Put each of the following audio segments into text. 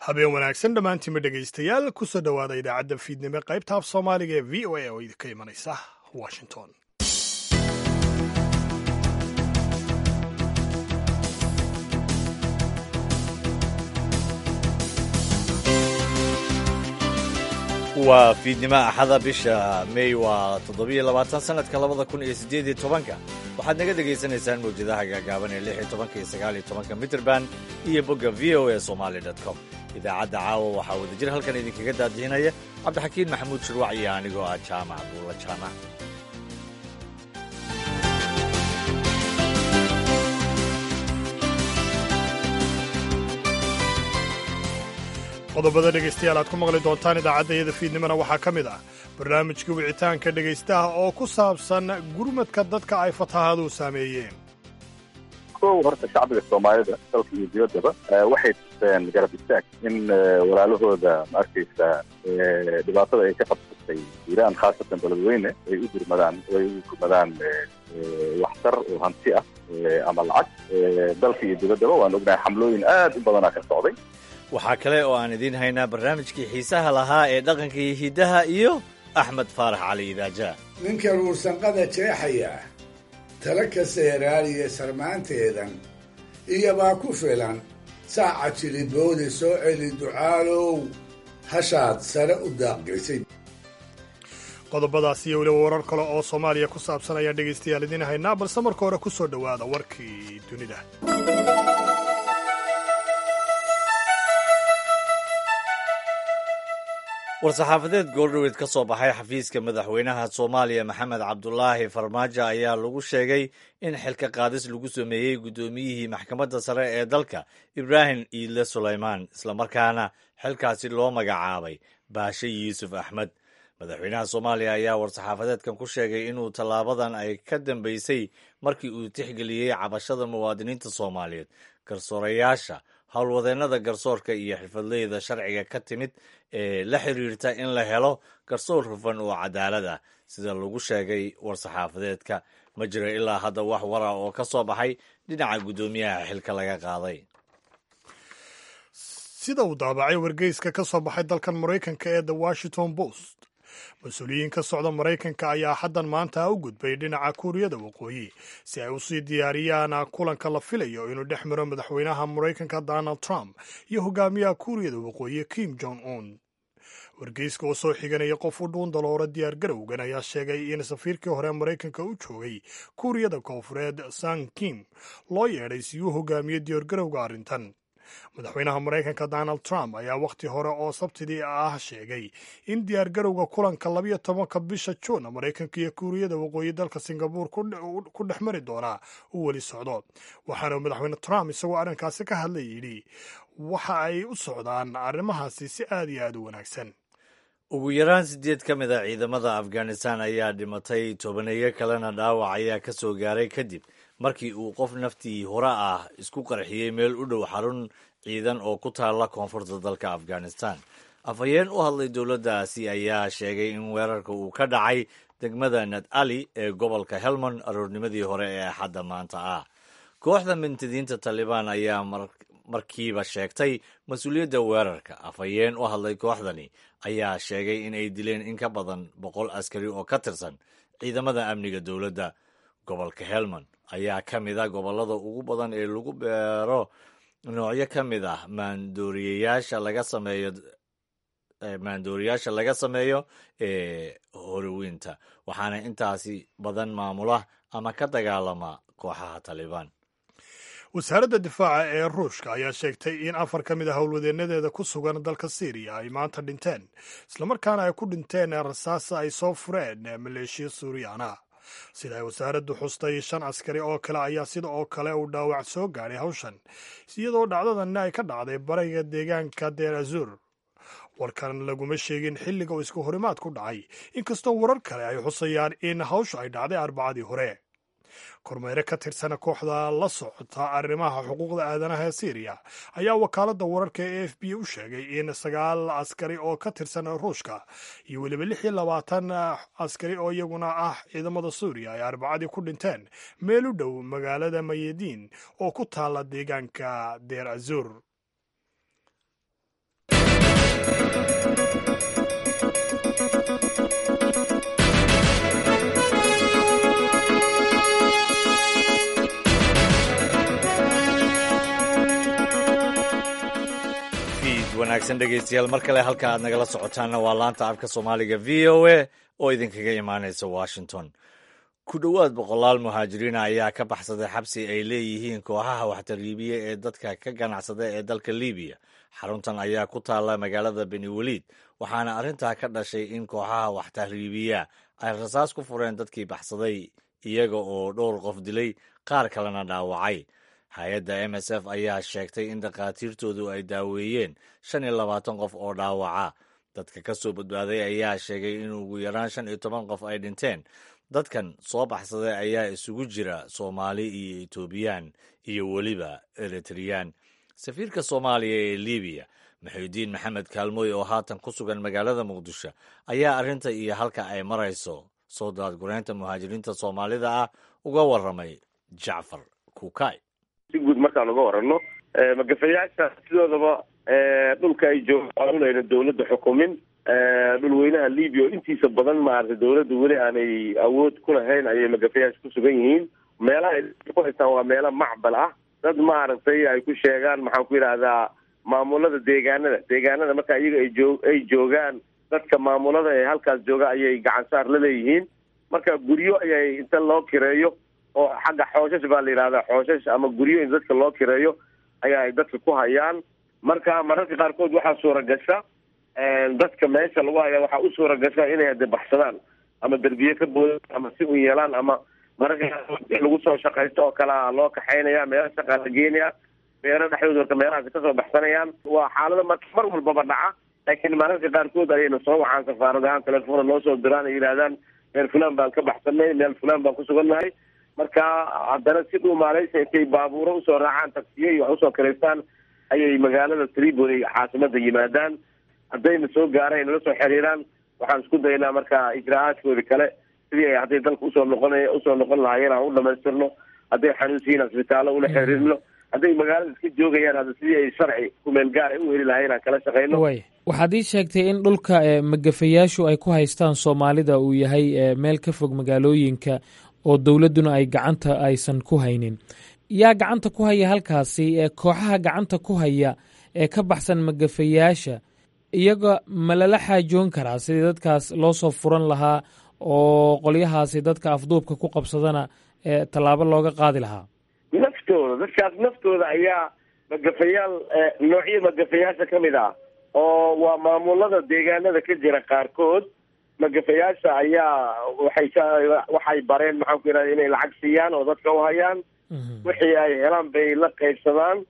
habeen wanaagsan dhammaantiinma dhegaystayaal kusoo dhowaada idaacadda fiidnimo qaybta af soomaaliga ee v o a oo idinka imanaysa washington waa fiidnimo axada bisha mey waa toddobiyo labaatan sanadka labada kun iyo siddeed iyo tobanka waxaad naga dhegaysanaysaan mawjadaha gaagaaban ee lix iyo tobanka iyo sagaal iyo tobanka mitrband iyo bogga v o a somali dot com idaacadda caawa waxaa wadajir halkan idinkaga daadihinaya cabdixakiin maxamuud shirwac iyo anigoo ah jaamac buulla jaamac qodobada dhegaystayaal aad ku maqli doontaan idaacaddayada fiidnimona waxaa ka mid ah barnaamijkii wicitaanka dhegaystaha oo ku saabsan gurmadka dadka ay fatahaadu saameeyeen kow horta shacbiga soomaalida dalka iyo dibaddaba waxay tuseen garab istaag in walaalahooda ma arkaysa dhibaatada ay ka qabsatay iiraan khaasatan beledweyne ay u gurmadaan ay u gurmadaan waxtar oo hanti ah ama lacag dalka iyo dibaddaba waan ognahay xamlooyin aad u badanaa ka socday waxaa kale oo aan idiin haynaa barnaamijkii xiisaha lahaa ee dhaqanka iyo hiddaha iyo axmed faarax cali idaaja ninka ruursanqada jeexaya tala ka seeraaliya sarmaanteedan iyobaa ku filan saaca jiliboodi soo celi ducaalow hashaad sare u daaqgaysay qodobadaas iyo weliba warar kale oo soomaaliya ku saabsan ayaan dhegaystayaal idiin haynaa balse marka hore ku soo dhowaada warkii dunida war-saxaafadeed goordhoweed ka soo baxay xafiiska madaxweynaha soomaaliya maxamed cabdulaahi farmaajo ayaa lagu sheegay in xilka qaadis lagu sameeyey guddoomiyihii maxkamadda sare ee dalka ibraahim iidle sulaymaan islamarkaana xilkaasi loo magacaabay baashe yuusuf axmed madaxweynaha soomaaliya ayaa war-saxaafadeedkan ku sheegay inuu tallaabadan ay ka dambeysay markii uu tixgeliyey cabashada muwaadiniinta soomaaliyeed garsoorayaasha howlwadeennada garsoorka iyo xirfadleyda sharciga ka timid ee la xiriirta in la helo garsoor hufan oo cadaalad ah sida lagu sheegay war-saxaafadeedka ma jiro ilaa hadda wax wara oo ka soo baxay dhinaca guddoomiyaha xilka laga qaaday sida uu daabacay wargeyska ka soo baxay dalkan maraykanka ee the washington post mas-uuliyiin ka socda maraykanka ayaa haddan maanta u gudbay dhinaca kuuriyada waqooyi si ay usii diyaariyaan kulanka la filayo inuu dhex maro madaxweynaha maraykanka donald trump iyo hogaamiyaha kuuriyada waqooyi kim jong un wargeyska oo soo xiganaya qof u dhuun daloora diyaar garowgan ayaa sheegay in safiirkii hore maraykanka u joogay kuuriyada koonfureed sang kim loo yeedhay si uu hogaamiyo diyaargarowga arrintan madaxweynaha maraykanka donald trump ayaa wakhti hore oo sabtidii ah sheegay in diyaargarowga kulanka labiyo tobanka bisha juun maraykanka iyo kuuriyada waqooyi dalka singabuur ku dhex mari doonaa uu weli socdo waxaana madaxweyne trump isagoo arrinkaasi ka hadlay yidhi waxa ay u socdaan arrimahaasi si aad iyo aad u wanaagsan ugu yaraan siddeed ka mid a ciidamada afghanistan ayaa dhimatay tobaneeyo kalena dhaawac ayaa ka soo gaaray kadib markii uu qof naftii hore ah isku qarxiyey meel u dhow xarun ciidan oo ku taalla koonfurta dalka afghanistan afhayeen u hadlay dowladdaasi ayaa sheegay in weerarka uu ka dhacay degmada nad ali ee gobolka helmond aroornimadii hore ee axadda maanta ah kooxda mintidiinta talibaan ayaa markiiba sheegtay mas-uuliyadda weerarka afhayeen u hadlay kooxdani ayaa sheegay in ay dileen in ka badan boqol askari oo ka tirsan ciidamada amniga dowladda gobolka helmond ayaa ka mid a gobollada ugu badan ee lagu beero noocyo ka mid ah maandooriyayaasha laga sameeyo maandooriyaasha laga sameeyo ee horowiinta waxaana intaasi badan maamula ama ka dagaalama kooxaha talibaan wasaaradda difaaca ee ruushka ayaa sheegtay in afar ka mid a howlwadeenadeeda ku sugan dalka syriya ay maanta dhinteen islamarkaana ay ku dhinteen rasaasa ay soo fureen maleeshiya suuriyaana sida ay wasaaraddu xustay shan askari oo kale ayaa sida oo kale uu dhaawac soo gaadhay hawshan iyadoo dhacdadanna ay ka dhacday bariga deegaanka deer azur warkan laguma sheegin xilliga uu isku horimaad ku dhacay inkastoo warar kale ay xusayaan in hawshu ay dhacday arbacadii hore kormeere ka tirsana kooxda la socota arrimaha xuquuqda aadanaha ee syriya ayaa wakaaladda wararka ee a f b u sheegay in sagaal askari oo ka tirsan ruushka iyo weliba lix iyo labaatan askari oo iyaguna ah ciidamada suuriya ay arbacadii ku dhinteen meel u dhow magaalada mayadiin oo ku taala deegaanka deer azur wanaagsan dhegeystayaal mar kale halka aad nagala socotaanna waa laanta afka soomaaliga v o a oo idinkaga imaanaysa washington ku dhowaad boqolaal muhaajiriina ayaa ka baxsaday xabsi ay leeyihiin kooxaha waxtariibiya ee dadka ka ganacsada ee dalka libiya xaruntan ayaa ku taalla magaalada beni weliid waxaana arrintaa ka dhashay in kooxaha waxtariibiya ay rasaas ku fureen dadkii baxsaday iyaga oo dhowr qof dilay qaar kalena dhaawacay hay-adda m s f ayaa sheegtay in dhakhaatiirtoodu ay daaweeyeen shan iyo labaatan qof oo dhaawaca dadka ka soo badbaaday ayaa sheegay in ugu yaraan shan iyo toban qof ay dhinteen dadkan soo baxsaday ayaa isugu jira soomaali iyo etoobiyaan iyo weliba eritreyaan safiirka soomaaliya ee libiya maxuudiin maxamed kaalmooy oo haatan ku sugan magaalada muqdisho ayaa arrinta iyo halka ay marayso soo daadgureynta muhaajiriinta soomaalida ah uga warramay jacfar kuukay si guud markaan uga warano magafayaasha sidoodaba dhulka ay joogaan unayna dawladda xukumin dhulweynaha libya oo intiisa badan maaragtay dawladda weli aanay awood ku lahayn ayay magafayaasha ku sugan yihiin meelaha ay ku haystaan waa meelo macbal ah dad maaragtay ay ku sheegaan maxaan ku yidhaahdaa maamulada deegaanada deegaanada marka iyaga ay joo ay joogaan dadka maamulada ee halkaas jooga ayay gacan saar la leeyihiin marka guryo ayay inta loo kireeyo oo xagga xooshash baa la yidhahdaa xooshash ama guryo in dadka loo kireeyo ayaa ay dadka ku hayaan marka mararka qaarkood waxaa suura gasha dadka meesha lagu haya waxaa u suura gasha inay hade baxsadaan ama derbiye ka boodaan ama si u yeelaan ama mararka qaarkood lagu soo shaqaysto oo kalea loo kaxaynaya meelo shaqaa la geenaya beero dhexdooda marka meelahaasi kasoo baxsanayaan waa xaalada marka mar walbaba dhaca laakiin mararka qaarkood ayayna soo wacaan safaarad ahaan telefoona noo soo diraan ay yidhahdaan meel fulan baan ka baxsanay meel fulan baan ku sugannahay marka haddana si dhuu maaleysa intay baabuuro usoo raacaan taksiye iyo wax usoo karaystaan ayay magaalada tripoli caasimada yimaadaan haddayna soo gaaraan nala soo xiriiraan waxaan isku daynaa marka ijraa-aadkoodi kale sidii ay hadday dalka usoo noqon usoo noqon lahaayeen aan u dhamaystirno hadday xanuunsiyiin asbitaallo ula xiriirno hadday magaalada iska joogayaan hadda sidii ay sharci kumeel gaar ay u heli lahayen aan kala shaqayno way waxaad ii sheegtay in dhulka magafayaashu ay ku haystaan soomaalida uu yahay meel ka fog magaalooyinka oo dowladduna ay gacanta aysan ku haynin yaa gacanta ku haya halkaasi kooxaha gacanta ku haya ee ka baxsan magafayaasha iyaga ma lala xaajoon karaa sidii dadkaas loo soo furan lahaa oo qolyahaasi dadka afduubka ku qabsadana tallaabo looga qaadi lahaa naftooda dadkaas naftooda ayaa magafayaal noocyo magafayaasha ka mid ah oo waa maamulada deegaanada ka jira qaarkood magafayaasha ayaa waxay waxay bareen maxaan ku yidhahda inay lacag siiyaan oo dadka u hayaan wixii ay helaan bay la qaybsadaan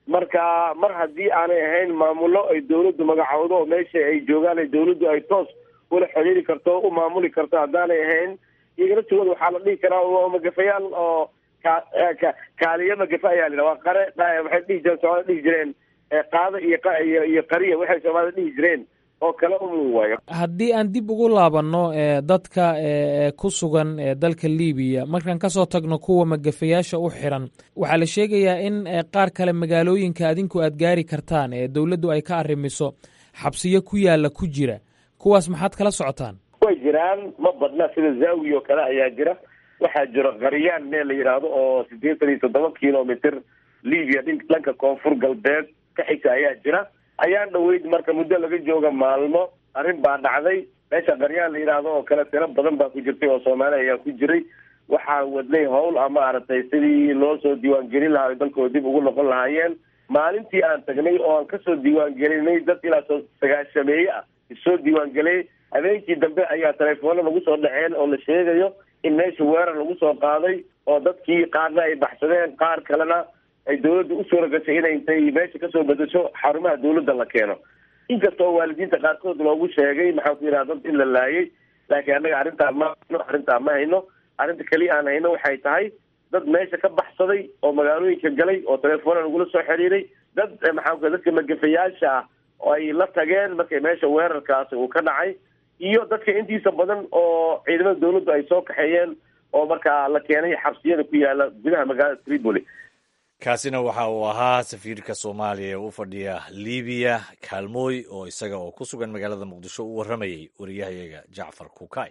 marka mar haddii aanay ahayn maamulo ay dawladdu magacowdo oo meesha ay joogaan ay dawladdu ay toos ula xiriiri karto u maamuli karto haddaanay ahayn iyaga laftigooda waxaa la dhihi karaa waa magafayaal oo ka kaaliyo magafa ayaa la yidhaha waa qare waxay dhihi jireen soomaalida dhihi jireen qaado iyo iyo qariya waxay soomaalida dhihi jireen oo kale umu waayo haddii aan dib ugu laabanno dadka ku sugan dalka libiya markaan kasoo tagno kuwa magafayaasha u xiran waxaa la sheegayaa in qaar kale magaalooyinka adinku aad gaari kartaan ee dowladdu ay ka arrimiso xabsiyo ku yaalla ku jira kuwaas maxaad kala socotaan way jiraan ma badna sida zaawi oo kale ayaa jira waxaa jiro qaryaan meel la yidhaahdo oo siddeetan iyo toddoba kilomitr libiya dhanka koonfur galbeed ka xigta ayaa jira ayaan dhaweyd marka muddo laga jooga maalmo arrin baa dhacday meesha qaryaan la yidhaahdo oo kale tiro badan baa ku jirtay oo soomaali ayaa ku jiray waxaa wadnay howl a maaragtay sidii loo soo diiwaangelin lahaa ay dalkooda dib ugu noqon lahaayeen maalintii aan tagnay oo aan kasoo diiwaangelinay dad ilaa soo sagaashameeye ah isoo diiwaangeliyay habeenkii dambe ayaa telefoona lagu soo dhaceen oo la sheegayo in meesha weerar lagu soo qaaday oo dadkii qaarna ay baxsadeen qaar kalena ay dawladda u suura gashay inay intay meesha kasoo bedesho xarumaha dawladda la keeno inkasta oo waalidiinta qaarkood loogu sheegay maxaan ku yidhaha dad in la laayay laakiin annaga arrintaa ma hayno arrintaa ma hayno arrinta keliya aan hayno waxay tahay dad meesha ka baxsaday oo magaalooyinka galay oo telefoona lagula soo xiriiray dad maxaan ku dadka magafayaasha ah oo ay la tageen markay meesha weerarkaasi uu ka dhacay iyo dadka intiisa badan oo ciidamada dawladdu ay soo kaxeeyeen oo markaa la keenay xabsiyada ku yaala gudaha magaalada tripoli kaasina waxa uu ahaa safiirka soomaaliya ee u fadhiya libiya kaalmooy oo isaga oo ku sugan magaalada muqdisho u warramayay wariyahayaga jacfar kukay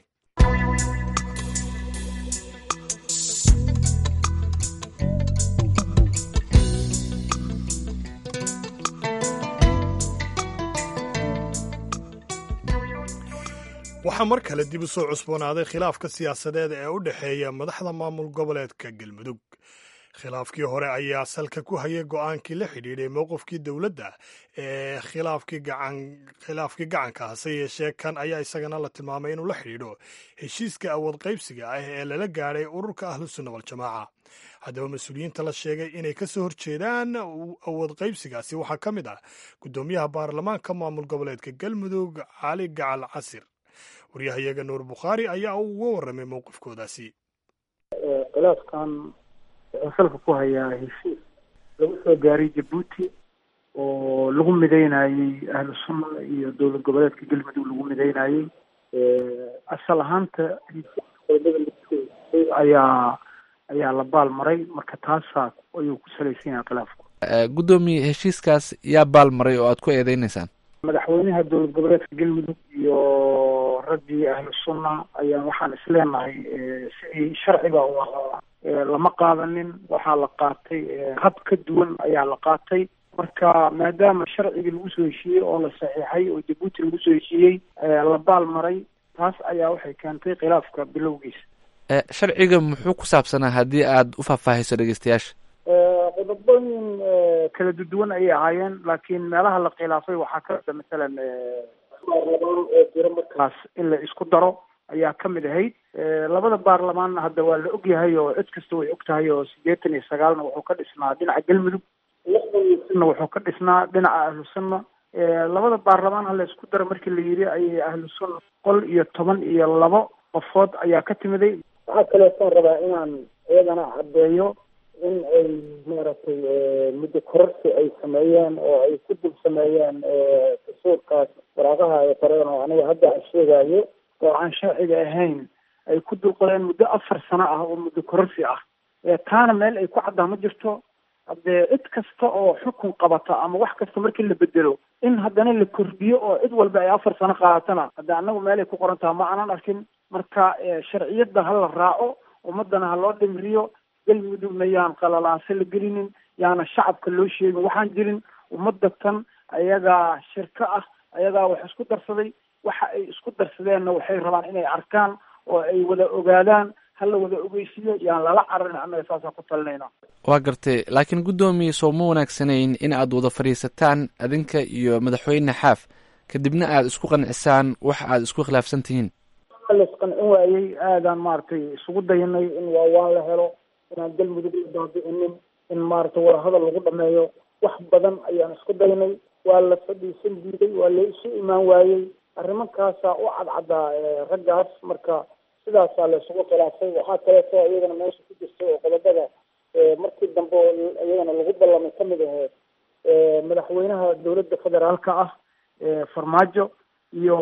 waxaa mar kale dib u soo cusboonaaday khilaafka siyaasadeed ee u dhexeeya madaxda maamul goboleedka galmudug khilaafkii hore ayaa salka ku hayay go'aankii la xidhiidhay mowqifkii dowladda ee khilaafkii gacanka hase yeeshee kan ayaa isagana la tilmaamay inuu la xidhiidho heshiiska awood qaybsiga ah ee lala gaadhay ururka ahlusunna waljamaaca haddaba mas-uuliyiinta la sheegay inay ka soo horjeedaan awood qaybsigaasi waxaa ka mid ah guddoomiyaha baarlamaanka maamul goboleedka galmudug cali gacal casir waryahayaga nuur bukhaari ayaa uga warramay mowqifkoodaasi khilaafkan wuxuu salka ku hayaa heshiis lagu soo gaaray jabuuti oo lagu mideynayey ahlu sunna iyo dowlad goboleedka galmudug lagu mideynayey asal ahaanta ayaa ayaa la baal maray marka taasaa ayuu ku salaysan yahay khilaafku guddoomiye heshiiskaas yaa baal maray oo aad ku eedeyneysaan madaxweynaha dowlad goboleedka galmudug iyo raggii ahlu sunna ayaan waxaan isleenahay sidii sharciga u ahaa lama qaadanin waxaa la qaatay hab ka duwan ayaa la qaatay marka maadaama sharcigii lagu soo heshiiyey oo la saxiixay oo jabuuti lagu soo heshiiyey la baal maray taas ayaa waxay keentay khilaafka bilowgiisa sharciga muxuu ku saabsanaa haddii aad u faahfaahiso dhegeystayaasha qodobooyin kala duduwan ayay ahaayeen laakiin meelaha la khilaafay waxaa ka mida masalan baarlamaan oo jiro markaas in la isku daro ayaa ka mid ahayd labada baarlamaanna hadda waa la ogyahay oo cid kasta way og tahay oo siddeetan iyo sagaalna wuxuu ka dhisnaa dhinaca galmudug lixdan iyo sanna wuxuu ka dhisnaa dhinaca ahlu sunna labada baarlamaan ha la isku daro markii la yidhi ayay ahlu sunna boqol iyo toban iyo labo qofood ayaa ka timiday waxaa kaleetaan rabaa inaan iyadana caddeeyo in ay maaragtay muddo kororsi ay sameeyeen oo ay ku dul sameeyeen kasuurkaas waraaqaha ay qoreen oo aniga hadda aan sheegayo oo aan sharciga ahayn ay ku dulqodeen muddo afar sano ah oo muddo kororsi ah taana meel ay ku caddaa ma jirto haddee cid kasta oo xukun qabata ama wax kasta markii la bedelo in haddana la kordhiyo oo cid walba ay afar sano qaadatana hadde annagu meel ay ku qoran taha ma aanan arkin marka sharciyadda ha la raaco ummadana ha loo dhimriyo galmudugna yaan qalalaase la gelinin yaana shacabka loo sheegin waxaan jirin ummadda tan ayagaa shirko ah ayagaa wax isku darsaday waxa ay isku darsadeenna waxay rabaan inay arkaan oo ay wada ogaadaan ha la wada ogeysiiyo yaan lala cararin annaga saasaan ku talinayna waa gartay laakiin guddoomiye soo ma wanaagsanayn in aad wada fadhiisataan adinka iyo madaxweyne xaaf kadibna aad isku qancisaan wax aad isku khilaafsan tihiin la isqancin waayey aadaan maaragtay isugu dayanay in waawaan la helo inaan galmudug la baabi'inin in maaragtay wadahadal lagu dhameeyo wax badan ayaan isku daynay waa la fadhiisan diiday waa la isu imaan waayey arrimankaasaa u cadcaddaa raggaas marka sidaasaa la isugu khilaafay waxaa kaleeto iyadana meesha ku jirtay oo qodobada markii dambe iyadana lagu ballamay kamid ahayd madaxweynaha dowladda federaalka ah farmaajo iyo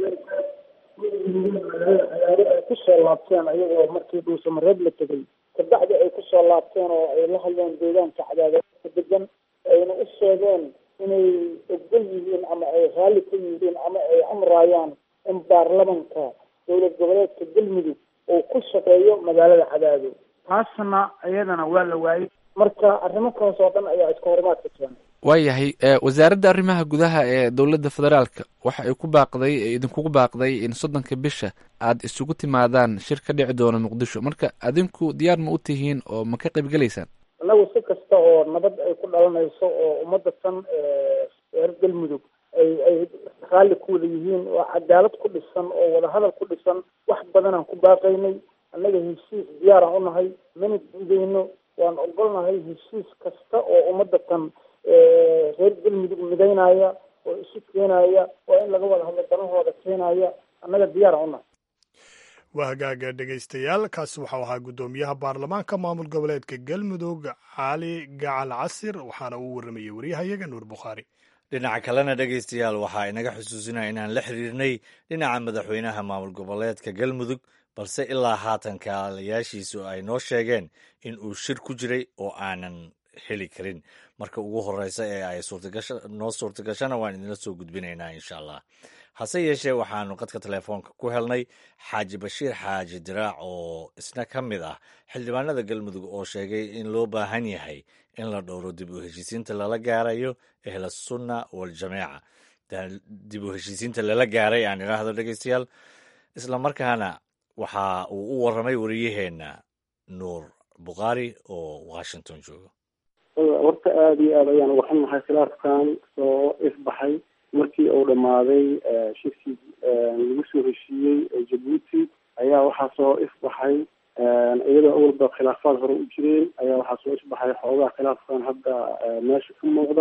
madaxweyne ay kusoo laabteen ayagoo markii dhuusamareeb la tegay kabacdi ay kusoo laabteen oo ay la hadleen deegaanka cadaadadka degan ayna u sheegeen inay ogol yihiin ama ay raalli ka yihiin ama ay amraayaan in baarlamanka dowlad goboleedka galmudug uu ku shaqeeyo magaalada cadaado taasna iyadana waa la waayey marka arrimankaas oo dhan ayaa iska horimaadka keenay waayahay wasaaradda arrimaha gudaha ee dowladda federaalka waxa ay ku baaqday idinkugu baaqday in soddonka bisha aad isugu timaadaan shir ka dhici doono muqdisho marka adinku diyaar ma u tihiin oo ma ka qayb gelaysaan annagu si kasta oo nabad ay ku dhalanayso oo ummadda tan reer galmudug ay ay raalli ku wada yihiin oo cadaalad ku dhisan oo wadahadal ku dhisan wax badanaan ku baaqaynay annaga heshiis diyaaraan u nahay mana diideyno waan ogolnahay heshiis kasta oo ummadda tan reer galmudug midaynaya oo isu keenaya oo in laga wada hadlo danahooda keenaya annaga diyaaraan u nahay waa hagaaga dhegaystayaal kaasi waxau ahaa guddoomiyaha baarlamaanka maamul goboleedka galmudug cali gacal casir waxaana uu warramayey waryahayaga nuur bukhaari dhinaca kalena dhegaystayaal waxaa inaga xusuusinaya inaan la xiriirnay dhinaca madaxweynaha maamul goboleedka galmudug balse ilaa haatan kaalayaashiisu ay noo sheegeen in uu shir ku jiray oo aanan heli karin marka ugu horeysa ee ay noo suurtagashana waan idinla soo gudbinaynaa insha allah hase yeeshee waxaanu qadka telefoonka ku helnay xaaji bashiir xaaji diraac oo isna ka mid ah xildhibaanada galmudug oo sheegay in loo baahan yahay in la dhowro dib u heshiisiinta lala gaarayo ehlusunna waljamaaca dib u heshiisiinta lala gaaray aan idhaahdo dhegeystayaal isla markaana waxa uu u warramay wariyaheenna nuur bukhaari oo washington jooga horta aada iyo aad ayaan uga xunnahay khilaafkan soo ifbaxay markii uu dhammaaday shirkii lagu soo heshiiyey jabuuti ayaa waxaa soo ifbaxay iyadoo awalba khilaafaad hore u jireen ayaa waxaa soo ifbaxay xoogaa khilaafkan hadda meesha ka muuqda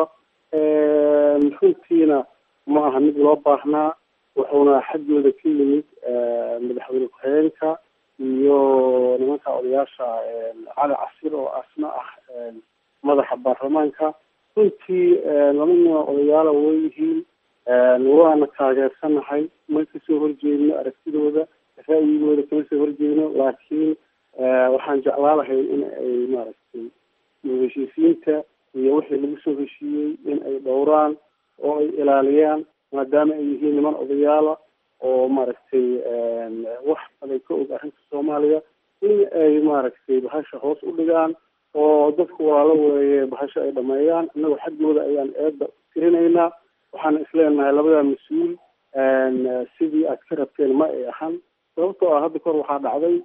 runtiina ma aha mid loo baahnaa wuxuuna xaggooda ka yimid madaxweyne ku-xigeenka iyo nimanka odayaasha cali casir oo asna ah madaxa baarlamaanka runtii laba nin odayaala way yihiin waana taageersanahay ma kasoo horjeedno aragtidooda ra'yigooda kama soo horjeedno laakiin waxaan jeclaa lahay in ay maaragtay heshiisiinta iyo wixii lagu soo heshiiyey in ay dhowraan oo ay ilaaliyaan maadaama ay yihiin niman odayaala oo maaragtay wax badan ka og arrinta soomaaliya in ay maaragtay bahasha hoos u dhigaan oo dadku walaalo weeye bahasho ay dhameeyaan innagu xaggooda ayaan eedda tirinaynaa waxaan isleenahay labada mas-uul sidii aad ka rabteen ma ay ahan sababtoo ah hadda kahor waxaa dhacday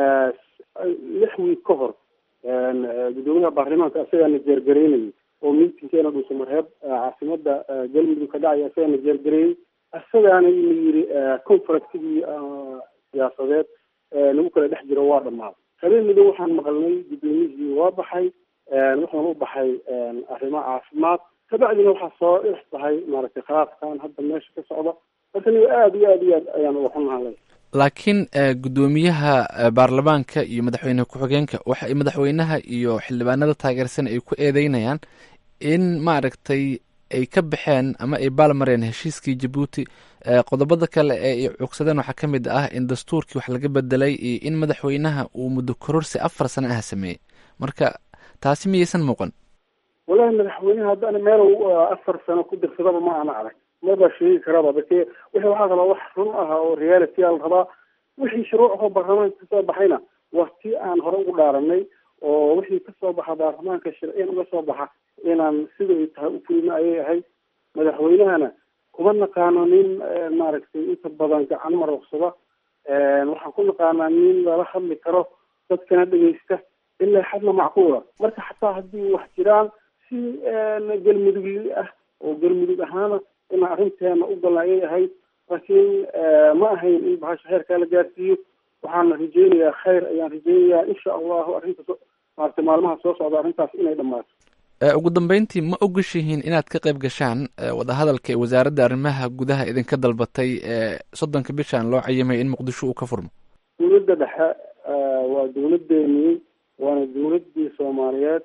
lix wiig ka hor guddoomiyaha baarlamaanka asagaana jeergareynayay oo miitinkeena dhuusamareeb caasimada galmudug ka dhacaya asagaana jeergareeyey asagaana ina yiri conferencigii siyaasadeed lagu kala dhex jiro waa dhammaaday habeen midow waxaan maqalnay guddoomiyihii waa baxay wuxuuna u baxay arrimo caafimaad kabacdina waxaa soo ifbahay maaragtay khilaafkan hadda meesha ka socda marka niga aada iyo aad iyo aad ayaan uga xunnahay laakiin guddoomiyaha baarlamaanka iyo madaxweyne ku-xigeenka waxa ay madaxweynaha iyo xildhibaanada taageersan ay ku eedeynayaan in maaragtay ay ka baxeen ama ay baalmareen heshiiskii jabuuti qodobada kale ee ay cugsadeen waxaa ka mid ah in dastuurkii wax laga bedelay iyo in madaxweynaha uu muddo kororsi afar sano ah sameeyey marka taasi miyaysan muuqan walahi madaxweynaha haddana meel afar sano ku dirsadaba ma ana arag maba sheegi karaba bake wixii waxaa rabaa wax run ah oo reality a la rabaa wixii shuruucoo baarlamaanka kasoo baxayna waa tii aan hore ugu dhaaranay oo wixii kasoo baxa baarlamaanka sharciyan uga soo baxa inaan siday tahay u fulino ayay ahayd madaxweynahana kuma naqaano nin maaragtay inta badan gacan maroqsada waxaan ku naqaanaa nin lala hadli karo dadkana dhegeysta ilaa xadna macquula marka xataa haddii wax jiraan si galmudugli ah oo galmudug ahaana inaan arrinteena u galna ayay ahayd laakiin ma ahayn in bahasha heerkaa la gaarsiiyo waxaana rajeynayaa khayr ayaan rajeynayaa insha allahu arrinta maarata maalmaha soo socda arrintaas inay dhammaato ugu dambeyntii ma ogashihiin inaad ka qayb gashaan wadahadalka ee wasaaradda arrimaha gudaha idinka dalbatay ee soddonka bishan loo cayimay in muqdisho uu ka furmo dowladda dhexe waa dowladeenii waana dowladdii soomaaliyeed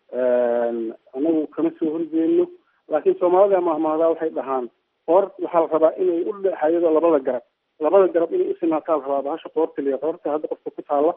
anagu kama soo horjeedno laakiin soomaalida mahmahdaa waxay dhahaan qoor waxaa la rabaa inay u dhexayado labada garab labada garab inay usinaataa la rabaa bahasha qoorta liya qoorta hadda qofka ku taalla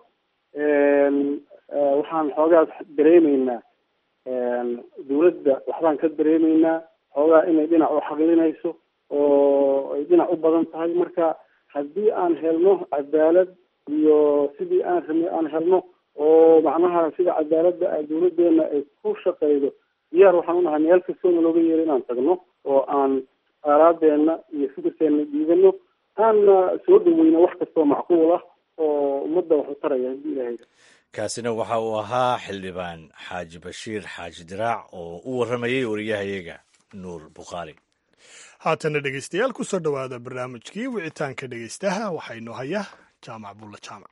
waxaan xoogaa dareemeynaa dowladda waxbaan ka dareemeynaa xoogaa inay dhinac u xaqilinayso oo ay dhinac u badan tahay marka haddii aan helno cadaalad iyo sidii aan rabnay aan helno oo macnaha sida cadaaladda dowladeena ay ku shaqeydo diyaar waxaan unahay meel kastoona looga yeero inaan tagno oo aan aaraadeena iyo fikirkeena dhiibano aanna soo dhaweyno wax kastoo macquul ah oo ummadda wax u taraya haddii ilahay kaasina waxa uu ahaa xildhibaan xaaji bashiir xaaji diraac oo u warramayay wariyahayaga nuur bukhaari haatana dhegeystayaal ku soo dhowaada barnaamijkii wicitaanka dhegeystaha waxaynu haya jaamac bulla jaamac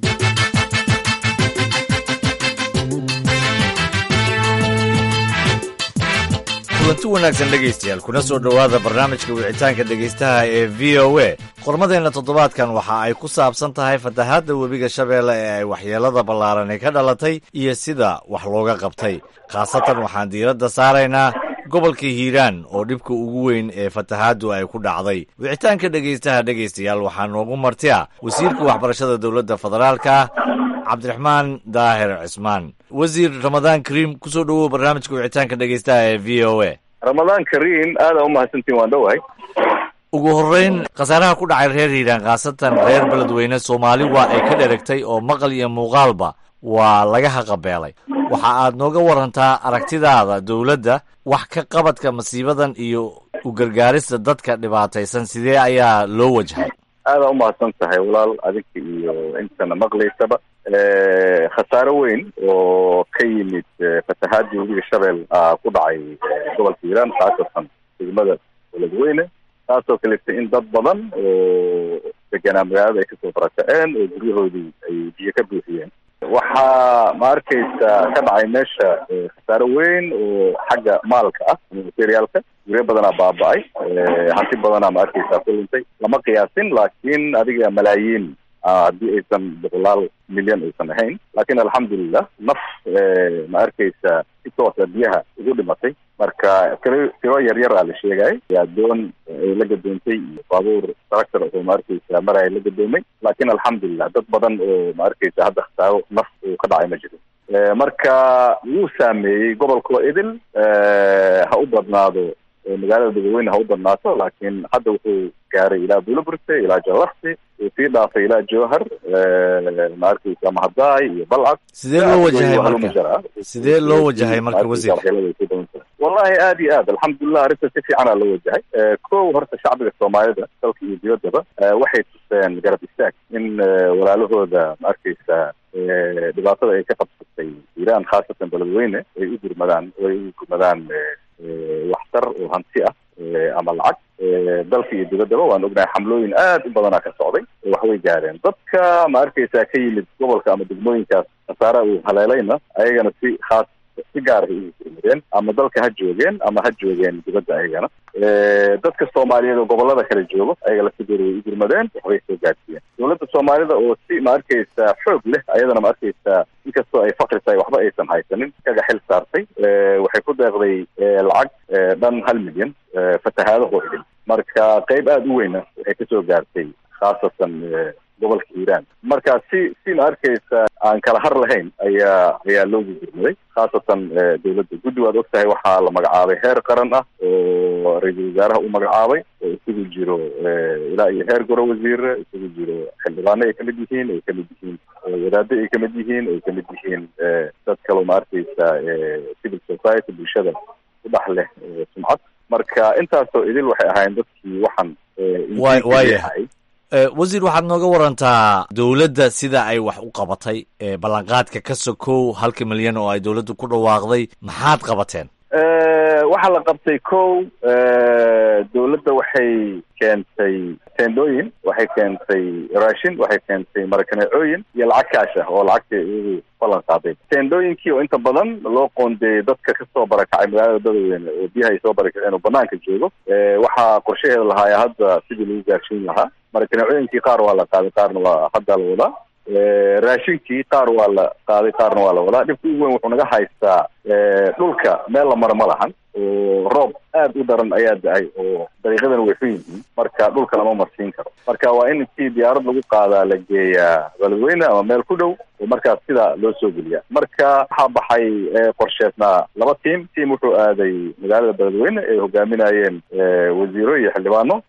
kulanti wanaagsan dhegaystayaal kuna soo dhowaada barnaamijka wicitaanka dhegaystaha ee v o a qormadeenna toddobaadkan waxa ay ku saabsan tahay fatahaadda webiga shabeelle ee ay waxyeelada ballaarani ka dhalatay iyo sida wax looga qabtay khaasatan waxaan diiradda saaraynaa gobolka hiiraan oo dhibka ugu weyn ee fatahaaddu ay ku dhacday wicitaanka dhegaystaha dhegaystayaal waxaa noogu marti ah wasiirka waxbarashada dowladda federaalka cabdiraxmaan daahir cismaan wasiir ramadaan kariim kusoo dhowow barnaamijka wicitaanka dhegaystaha ee v o a ramadaan kariim aada u mahadsantiin waan dhowahay ugu horreyn khasaaraha ku dhacay reer hiiraan khaasatan reer beledweyne soomaali waa ay ka dheragtay oo maqal iyo muuqaalba waa laga haqabeelay waxa aad nooga warantaa aragtidaada dowladda wax ka qabadka masiibadan iyo u gargaarista dadka dhibaataysan sidee ayaa loo wajhay aadaa umahadsan tahay walaal adinka iyo intana maqlaysaba khasaaro weyn oo ka yimid fatahaadii webiga shabeel ku dhacay gobolka hiiraan khaasatan degmada beledweyne taasoo kaleeta in dad badan oo deganaa magaalada ay kasoo barakaceen oo guryahoodii ay biyo ka buuxiyeen waxaa ma arkaysa ka dhacay meesha khasaaro weyn oo xagga maalka ah materiaalka guryo badanaa baaba-ay hanti badanaa ma arkaysa ku luntay lama qiyaasin laakiin adiga malaayiin haddii aysan boqolaal milyan aysan ahayn laakiin alxamdulilah naf ma arkaysa si toosa biyaha ugu dhimatay marka tiro tiro yar yar aa la sheegay adoon ay la gadoontay iyo baabuur tractor oo ma arkaysa maraya la gadoomay laakiin alxamdulilah dad badan oo ma arkaysa hadda khasaaro naf uu ka dhacay ma jiro marka wuu saameeyey gobolkoo idil ha u badnaado magaalada beledweyne ha u badnaato laakiin hadda wuxuu gaaray ilaa buulaburte ilaa jalakti uu sii dhaafay ilaa jowhar ma arkaysa mahadaay iyo balcad sidee loo wajahay marka sidee loo wajahay marka wasiir wallahi aad iyo aad alxamdulilah arrinta si fiicanaa loo wajahay kow horta shacbiga soomaalida dalka iyo dibaddaba waxay tuseen garab istaag in walaalahooda ma arkaysa dhibaatada ay ka qabsatay iiraan khaasatan beledweyne ay u gurmadaan ay u gurmadaan waxtar oo hanti ah ama lacag dalka iyo dibaddaba waan ognahay xamlooyin aad u badanaa ka socday waxbay gaareen dadka ma arkaysaa ka yimid gobolka ama degmooyinkaas khasaara uu haleelayna ayagana si khaas si gaar ay ugu gurmadeen ama dalka ha joogeen ama ha joogeen dibadda ayagana dadka soomaaliyeed oo gobolada kale joogo ayaga laftigooda way u gurmadeen waxbay soo gaarsiiyeen dowladda soomaalida oo si ma arkaysa xoog leh ayadana ma arkaysa inkastoo ay fakri tahay waxba aysan haysanin kaga xil saartay waxay ku deeqday lacag dhan hal milyan fatahaadahoo idin marka qeyb aada u weyna waxay kasoo gaartay khaasatan gobolka hiiraan marka si si ma arkaysa aan kala har lahayn ayaa ayaa loogu gurmaday khaasatan dowladda guddi waad og tahay waxaa la magacaabay heer qaran ah oo ra-iisul wasaaraha u magacaabay oo isugu jiro ilaa iyo heer goro wasiire isugu jiro xildhibaano ay kamid yihiin ay kamid yihiin wadaado ay kamid yihiin ay kamid yihiin dad kaloo ma arkaysa civil society bulshada ku dhex leh sumcad marka intaasoo idil waxay ahaayeen dadkii waxaan waayahay wasiir waxaad nooga warantaa dowladda sida ay wax u qabatay ballanqaadka ka sokow halka milyan oo ay dowladdu ku dhawaaqday maxaad qabateen waxaa la qabtay kow dowladda waxay keentay teendooyin waxay keentay raashin waxay keentay marakaneecooyin iyo lacag kaash ah oo lacagta iyagu ballan qaaday teendooyinkii oo inta badan loo qoondeeyey dadka kasoo barakacay magaalada dadweyne oo biyaha ay soo barakaceen oo banaanka joogo waxaa qorshaheeda lahaaya hadda sidii lagu gaarsiin lahaa marakaneecooyinkii qaar waa la qaaday qaarna waa hadda la wadaa raashinkii qaar waa la qaaday qaarna waa la wadaa dhibka ugu weyn wuxuu naga haystaa dhulka meel la maro ma lahan oo roob aad u daran ayaa da-ay oo dariiqadana way xun yihiin marka dhulka lama marsiin karo marka waa in intii diyaarad lagu qaadaa la geeyaa beledweyne ama meel ku dhow oo markaas sidaa loo soo geliya marka waxaa baxay qorsheednaa laba tiam tiam wuxuu aaday magaalada beledweyne ay hogaaminayeen wasiiro iyo xildhibaano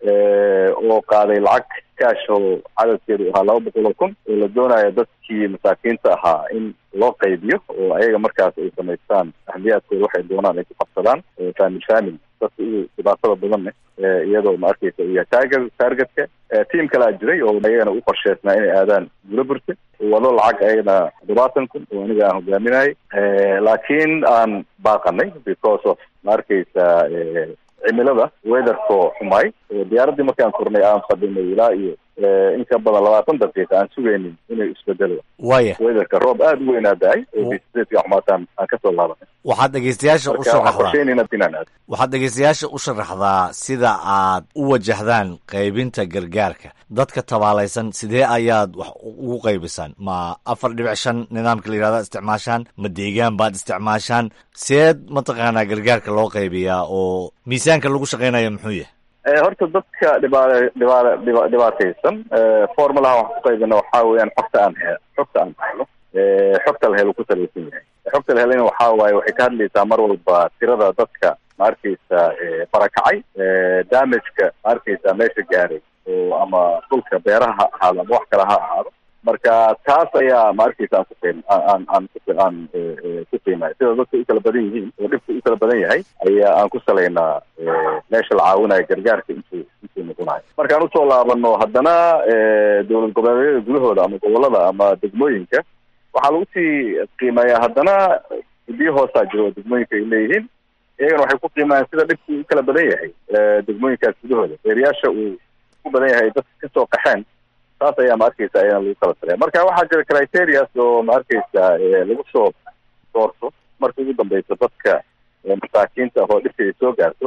oo qaaday lacag kaash oo cadadkeedu ahaa laba boqol oo kun oo la doonaya dadkii masaakiinta ahaa in loo qaybiyo oo ayaga markaas ay samaystaan ahmiyaadkooda waxay doonaan ay ku qabsadaan famil famil dadka ugu dhibaatada badan leh iyadoo ma arkaysa u yahay target targetka tiam kalaa jiray oo ayagana u qorsheysnaa inay aadaan buulaburte wado lacag ayagana toddobaatan kun oo aniga aan hogaaminayay laakiin aan baaqanay because of ma arkaysa cimilada weatherkoo xumaay diyaaraddii markaan kornay aan fadhinay ilaa iyo in ka badan labaatan daqiiqa aan sugaynin inay isbedelo waya weatherka roob aada u weynaa da-ay oo bisidka xumaataan aan kasoo laabanay waxaad dhegeystayaasha u marka waxaan sharaxdaa qorsheynayna inaan aado waxaad dhegeystayaasha u sharaxdaa sida aad u wajahdaan qaybinta gargaarka dadka tabaalaysan sidee ayaad wax ugu qaybisaan ma afar dhibic shan nidaamka la yihahda isticmaashaan ma deegaan baad isticmaashaan seed mataqaanaa gargaarka loo qaybiyaa oo miisaanka lagu shaqaynayo muxuu yahay horta dadka dhiba dhiba dhiba dhibaataysan formulaha waxaan ku qaybina waxaa weeyaan xogta aan he xogta aan helo xogta la helo ku salaysan yahay xogta la helana waxaa waaye waxay ka hadlaysaa mar walba tirada dadka ma arkaysa barakacay damageka ma arkaysa meesha gaaray oo ama dhulka beeraha ha ahaado ama wax kale ha ahaado marka taas ayaa ma arkaysa aan ku qiim aan aan ku aan ku qiimay sida dadka u kala badan yihiin oo dhibka u kala badan yahay ayaa aan ku salaynaa meesha la caawinayo gargaarka intuu intuu kusii noqonayo markaan usoo laabano haddana dowlad goboleedyada gudahooda ama gobolada ama degmooyinka waxaa lagu sii qiimeeyaa haddana guddiyo hoosaa jiro oo degmooyinka ay leeyihiin iyagana waxay ku qiimayaan sida dhibku u kala badan yahay degmooyinkaas gudahooda reeriyaasha uu ku badan yahay dadka kasoo qaxeen taas ayaa ma arkeysa ayana lagu kala talaya marka waxaa jira criterias oo ma arkeysa lagu soo doorto marka ugu dambeysa dadka masaakiinta ah oo dhibka ay soo gaarto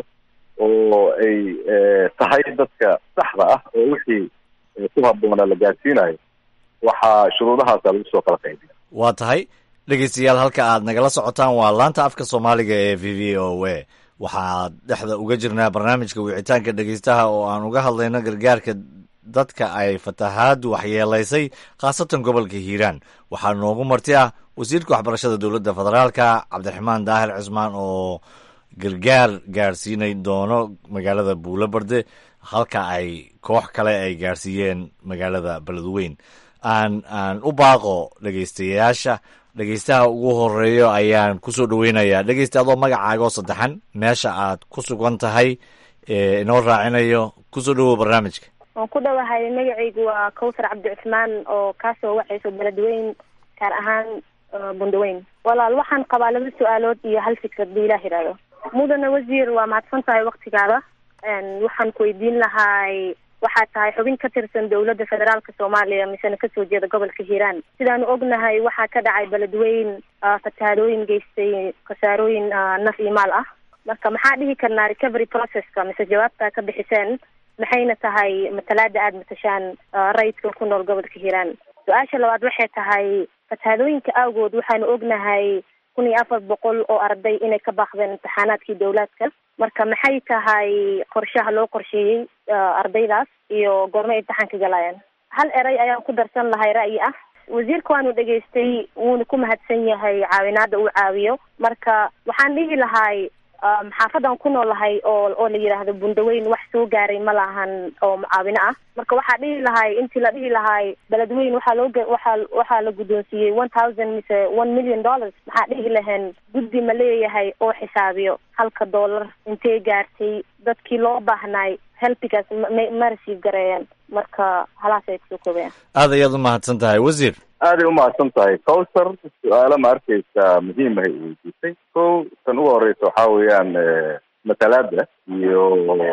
oo ay tahay dadka saxda ah oo wixii ku habboona la gaarsiinayo waxaa shuruudahaasa lagu soo kala qaybiya waa tahay dhegeystayaal halka aad nagala socotaan waa laanta afka soomaaliga ee v v o a waxaad dhexda uga jirnaa barnaamijka wicitaanka dhegeystaha oo aan uga hadlayno gargaarka dadka ay fatahaadu waxyeelaysay khaasatan gobolka hiiraan waxaa noogu marti ah wasiirka waxbarashada dowladda federaalka cabdiraxmaan daahir cismaan oo gargaar gaarsiinay doono magaalada buulobarde halka ay koox kale ay gaarsiiyeen magaalada beledweyn aan aan u baaqo dhegeystayaasha dhegeystaha ugu horeeyo ayaan kusoo dhaweynayaa dhegeysta adoo magacaaga oo saddexan meesha aad ku sugan tahay inoo raacinayo kusoo dhawow barnaamijka waan ku dhawahay magacaygu waa kawsar cabdi cusmaan oo kaasoo waxayso beledweyn gaar ahaan bundaweyn walaal waxaan qabaa laba su-aalood iyo hal fikrad bu ilah yidhaahdo mudane wasiir waa mahadsan tahay waktigaada waxaan ku weydiin lahay waxaad tahay xubin ka tirsan dowladda federaalka soomaaliya misena kasoo jeeda gobolka hiiraan sidaanu ognahay waxaa ka dhacay beledweyn fatahaadooyin geystay khasaarooyin naf iyo maal ah marka maxaa dhihi karnaa recovery processka mise jawaabtaa ka bixiseen maxayna tahay matalaada aada matashaan rayidka ku nool gobolka hiiraan su-aasha labaad waxay tahay fatahaadooyinka awgood waxaanu ognahay kun iyo afar boqol oo arday inay ka baaqdeen imtixaanaadkii dowlaadka marka maxay tahay qorshaha loo qorsheeyey ardaydaas iyo goorma imtixaanka galayaan hal eray ayaan ku darsan lahay ra'yi ah wasiirka waanu dhegaystay wuuna ku mahadsan yahay caawinaada uu caawiyo marka waxaan dhihi lahay xaafadan ku noolahay oo oo la yidhaahdo bundaweyn wax soo gaaray ma lahan oo mucaawino ah marka waxaa dhihi lahay intii la dhihi lahay beledweyn waxaa loo waxaa waxaa la guddoonsiiyey one thousand mise one million dollars maxaa dhihi laheen guddi ma leeyahay oo xisaabiyo halka dollar intee gaartay dadkii loo baahnaay helbigaas ma ma rasiif gareeyeen marka halaas ay kusoo koobayaan aad ayaad u mahadsan tahay wasiir aaday umahadsan tahay cowsar su-aalo ma arkeysa muhiim ahay weydiisay ko tan ugu horeysa waxaa weeyaan matalaada iyo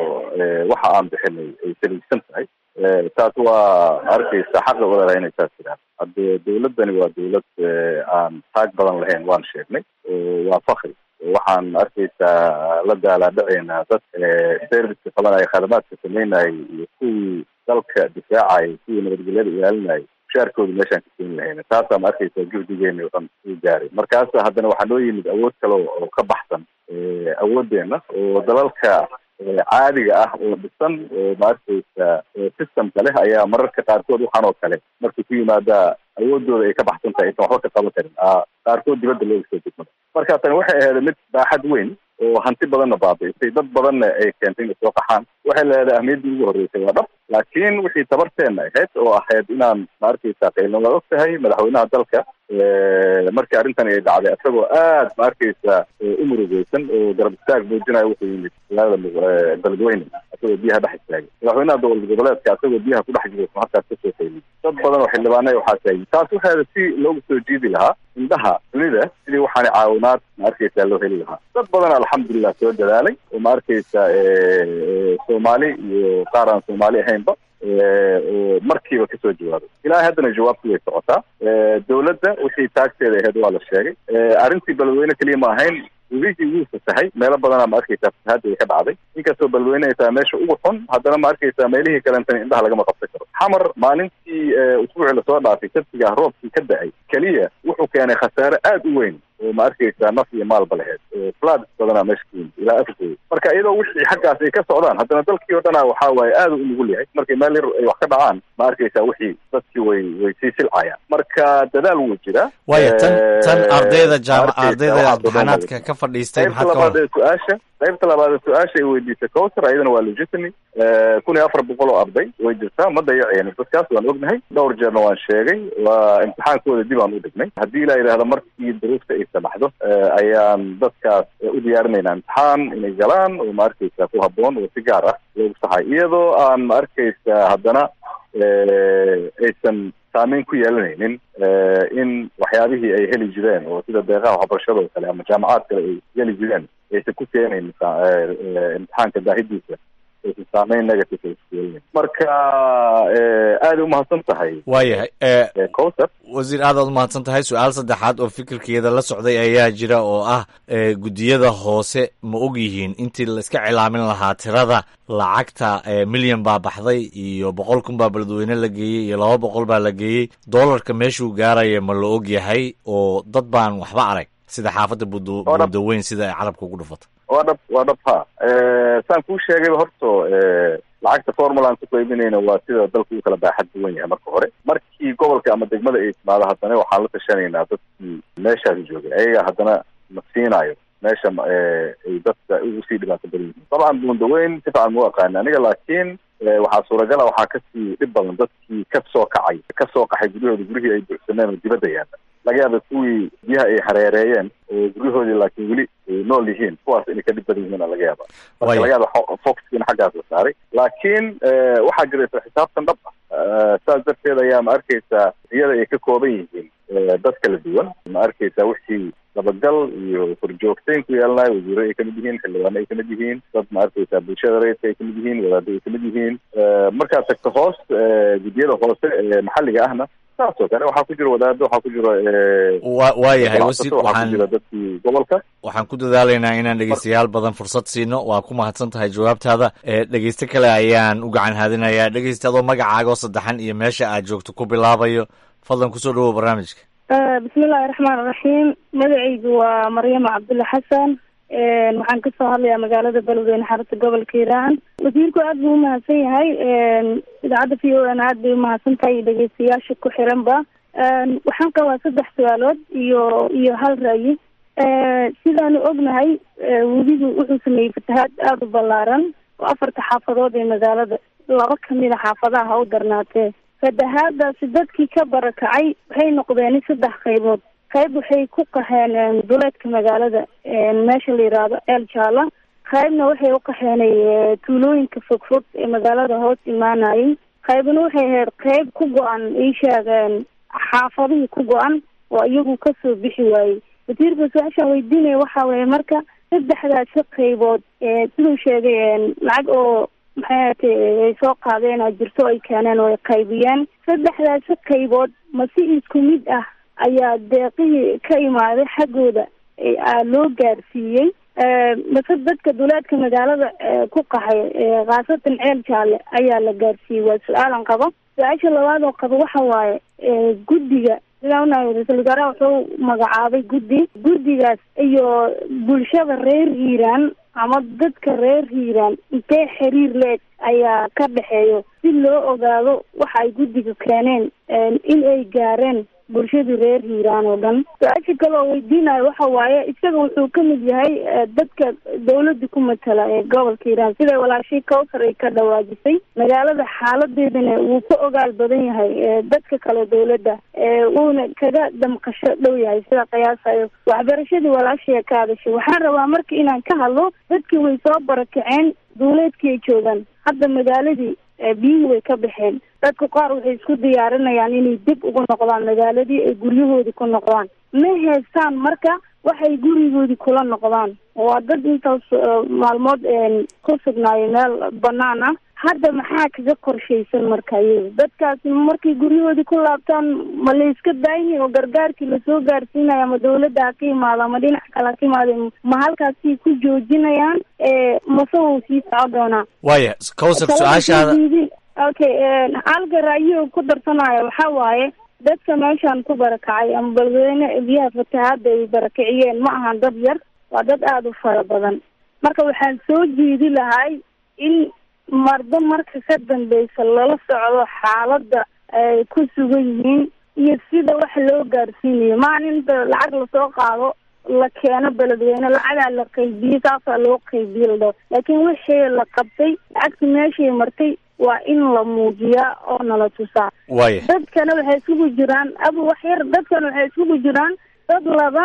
waxa aan bixinay ay salaysan tahay taas waa ma arkeysa xaqa wadalah inay saas jiraan hadde dawladdani waa dawlad aan taag badan lahayn waan sheegnay waa fakri waxaan arkeysaa la daalaadhaceynaa dad serviceka qabanaya khadamaadka sameynayay iyo kuwii dalka difaacayay kuwii nabadgelyada ilaalinayay mushaarkooda meeshaan ka keeni lahayna taasaa ma arkeysaa juhdigeena o dhan uu gaaray markaas haddana waxaa noo yimid awood kale oo ka baxsan awoodeena oo dalalka caadiga ah oo dhisan oo ma arkeysa systemka leh ayaa mararka qaarkood waxaan oo kale markay ku yimaada awoodooda ay ka baxsan tahay aysan waxba ka qaban karin qaarkood dibadda looga soo degmada marka tani waxay ahayd mid baaxad weyn oo hanti badanna baabi'isay dad badanna ay keentay inay soo qaxaan waxay leedahay ahmiyaddii ugu horreysay waa dhab laakiin wixii tabarteenna ahayd oo ahayd inaan ma arkeysa qaylna waa og tahay madaxweynaha dalka markii arrintani ay dhacday isagoo aad ma arkeysa u murugeysan oo garab istaag muujinayo wuxuu yimid magaalada beledweyne isagoo biyaha dhex istaagay madaxweynaha dowlad goboleedka isagoo biyaha ku dhex jiro markaas kasoo qayliyay dad badan oo xildhibaana waxaa taagay taas waxaada si loogu soo jiidi lahaa indhaha dunida sidii waxaana caawinaad ma arkeysa loo heli lahaa dad badan alxamdulilah soo dadaalay oo ma arkeysa soomaali iyo qaar aan soomaali ahaynba oo markiiba kasoo jawaabay ilaahay haddana jawaabtu way socotaa dawladda wixii taagteeda ahayd waa la sheegay arrintii beledweyne keliya ma ahayn webigii wuu fasahay meelo badanaa ma arkeysaa fasahaadii ka dhacday inkastoo beledweyne ay tahay meesha ugu xun haddana ma arkeysaa meelihii kalentana indhaha lagama qabsan karo xamar maalintii usbuucii lasoo dhaafay sabtiga roobkii ka da-ay keliya wuxuu keenay khasaare aada u weyn oo ma arkeysaa naf iyo maalba laheyd floods badanaa meesha ka yimid ilaa afrikooda marka iyadoo wixii xaggaas ay ka socdaan haddana dalkii oo dhana waxaa waaye aada u nugul yahay markay meel yar ay wax ka dhacaan ma arkeysaa wixii dadkii way way sii silcayaan marka dadaal wuu jiraa waaya tan tan ardayda jaama ardayda imtixaanaadka ka fadhiistay qaybta maxaad ka labaad war ee su-aasha qaybta labaad ee su-aasha ay weydiisay cowser ayadana waa legitimy kun iyo afar boqol oo arday way jirtaa ma dayaceen dadkaas waan ognahay dhowr jeerna waan sheegay waa imtixaankooda dib aan u dhignay haddii la yidhaahdo markii duruufta ay arkaysa baxdo ayaan dadkaas u diyaarinaynaa imtixaan inay galaan oo ma arkaysa ku habboon oo si gaar ah loogu saxay iyadoo aan ma arkaysa haddana aysan saameyn ku yeelanaynin in waxyaabihii ay heli jireen oo sida deeqaha waxbarashada oo kale ama jaamacaad kale ay heli jireen aysan ku keenayn imtixaanka daahidiisa aysan saameyn negative ay ku yeelanayn marka aada umahadsan tahay waayahay cowser wasiir aad aad umahadsan tahay su-aal saddexaad oo fikirkeeda la socday ayaa jira oo ah guddiyada hoose ma og yihiin intii la iska cilaamin lahaa tirada lacagta milyan baa baxday iyo boqol kun baa beledweyne la geeyey iyo laba boqol baa la geeyey doolarka meeshuu gaaraya ma la og yahay oo dad baan waxba arag sida xaafadda buudaweyn sida ay carabka ugu dhufato waa dhab waa dhab ha saan kuu sheegayba horto lacagta formulaan ku qaybinayna waa sida dalku u kala baaxad duwan yahay marka hore markii gobolka ama degmada ay timaado haddana waxaan la tashanaynaa dadkii meeshaas joogay ayaga haddana ma siinayo meesha ay dadka ugu sii dhibaato badan yihiin dabcan buundaweyn si fican mau aqaani aniga laakiin waxaa suuragala waxaa kasii dhib badan dadkii ka soo kacay ka soo qaxay guryahooda gurihii ay buuxsaneen oo dibadda yaalla laga yaaba kuwii biyaha ay hareereeyeen oo guryahoodii laakiin weli ay nool yihiin kuwaas inay ka dhib badan yihiin laga yaaba marka laga yaaba foxkiina xaggaas la saaray laakiin waxaa jiraysa xisaabtan dhab ah saas darteed ayaa ma arkaysaa iyada ay ka kooban yihiin dad kala duwan ma arkaysaa wixii dabagal iyo korjoogtayn ku yeelanayo wasiiro ay kamid yihiin xildhibaano ay kamid yihiin dad ma arkaysaa bulshada rayidka ay kamid yihiin wadaado ay kamid yihiin markaad tagto hoos guddiyada hoose ee maxalliga ahna saas oo kale waxaa ku jira wadaado waxaa ku jira wa waayahay wasiir waxaa ku waxaan jira dadkii gobolka waxaan ku dadaalaynaa inaan dhegeystayaal badan fursad siino waa ku mahadsan tahay jawaabtaada ee dhegeyste kale ayaan u gacan haadinayaa dhegeysta adoo magacaaga oo saddexan iyo meesha aad joogto ku bilaabayo fadlan kusoo dhawow barnaamijka bismillahi raxmaan raxiim magacaygu waa maryama cabdulla xasan waxaan kasoo hadlayaa magaalada beledweyne xarunta gobolka hiiraan wasiirku aad buu umahadsan yahay idaacadda v o n aad bay umahadsan tahay iyo dhegeystayaasha ku xiranba waxaan qabaa saddex su-aalood iyo iyo hal ra'yi sidaanu ognahay webigu wuxuu sameeyey fatahaad aada u ballaaran oo afarta xaafadood ee magaalada laba kamid a xaafadaha ha u darnaatee fatahaadaasi dadkii ka barakacay waxay noqdeen saddex qaybood qayb waxay ku qaxeen duleedka magaalada meesha la yiraahdo eel jaala qaybna waxay u qaxeenay tuulooyinka fogfog ee magaalada hoos imaanayay qaybna waxay ahayd qayb ku go-an ii sheegeen xaafadihii ku go-an oo iyagu kasoo bixi waayey wasiirka su-aashaan weydiinaya waxa weeye marka saddexdaasi qaybood siduu sheegay lacag oo maxay ahatay ay soo qaadeen oo jirto ay keeneen oo ay qaybiyeen saddexdaasi qaybood ma si isku mid ah ayaa deeqihii ka imaaday xaggooda loo gaarsiiyey mase dadka duleedka magaalada ku qaxay khaasatan ceel jaalle ayaa la gaarsiiyey waa su-aalan qabo su-aasha labaad oo qabo waxa waaye guddiga sidaa unahay ra-iisul wasaaraha wuxuu magacaabay guddi guddigaas iyo bulshada reer hiiraan ama dadka reer hiiraan intee xiriir leeg ayaa ka dhexeeyo si loo ogaado waxa ay guddiga keeneen in ay gaareen bulshadii reer hiiraan oo dhan su-aasha kale oo weydiinayo waxa waaye isaga wuxuu ka mid yahay dadka dawladda ku matala ee gobolka hiiraan siday walaashii cowsar ay ka dhawaajisay magaalada xaaladeedana wuu ka ogaal badan yahay dadka kale dawladda wuuna kaga damqasho dhow yahay sida qiyaasayo waxbarashadii walaashii ka hadashay waxaan rabaa marka inaan ka hadlo dadkii way soo barakaceen duuleedkii ay joogaan hadda magaaladii biyihii way ka baxeen dadku qaar waxay isku diyaarinayaan inay dib ugu noqdaan magaaladii ay guryahoodii ku noqdaan ma heestaan marka waxay gurigoodii kula noqdaan waa dad intaas maalmood ku sugnaayo meel banaan ah hadda maxaa kaga qorshaysan marka iyaga dadkaasi markay guryahoodii ku laabtaan ma la iska daayihin oo gargaarkii lasoo gaarsiinaya ma dawladda ha ka imaado ama dhinac kale ha ka imaado ma halkaasay ku joojinayaan mase wuu sii soco doonaa waaya cowsar su-aashaada okay halka ra'yiga ku darsanaya waxa waaye dadka meeshaan ku barakacay ama beledweyne biyaha fatahaada ay barakiciyeen ma ahan dad yar waa dad aada u fara badan marka waxaan soo jeedi lahay in mardo marka ka dambeysa lala socdo xaaladda ay ku sugan yihiin iyo sida wax loo gaarsiinayo maan inta lacag lasoo qaado la keeno beledweyne lacagaa la qaybiyey saasaa loo qaybiye ladhao laakiin wixii la qabtay lacagta meeshay martay waa in la muujiyaa oo nala tusaa waaya dadkana waxay isugu jiraan abu wax yar dadkana waxay isugu jiraan dad laban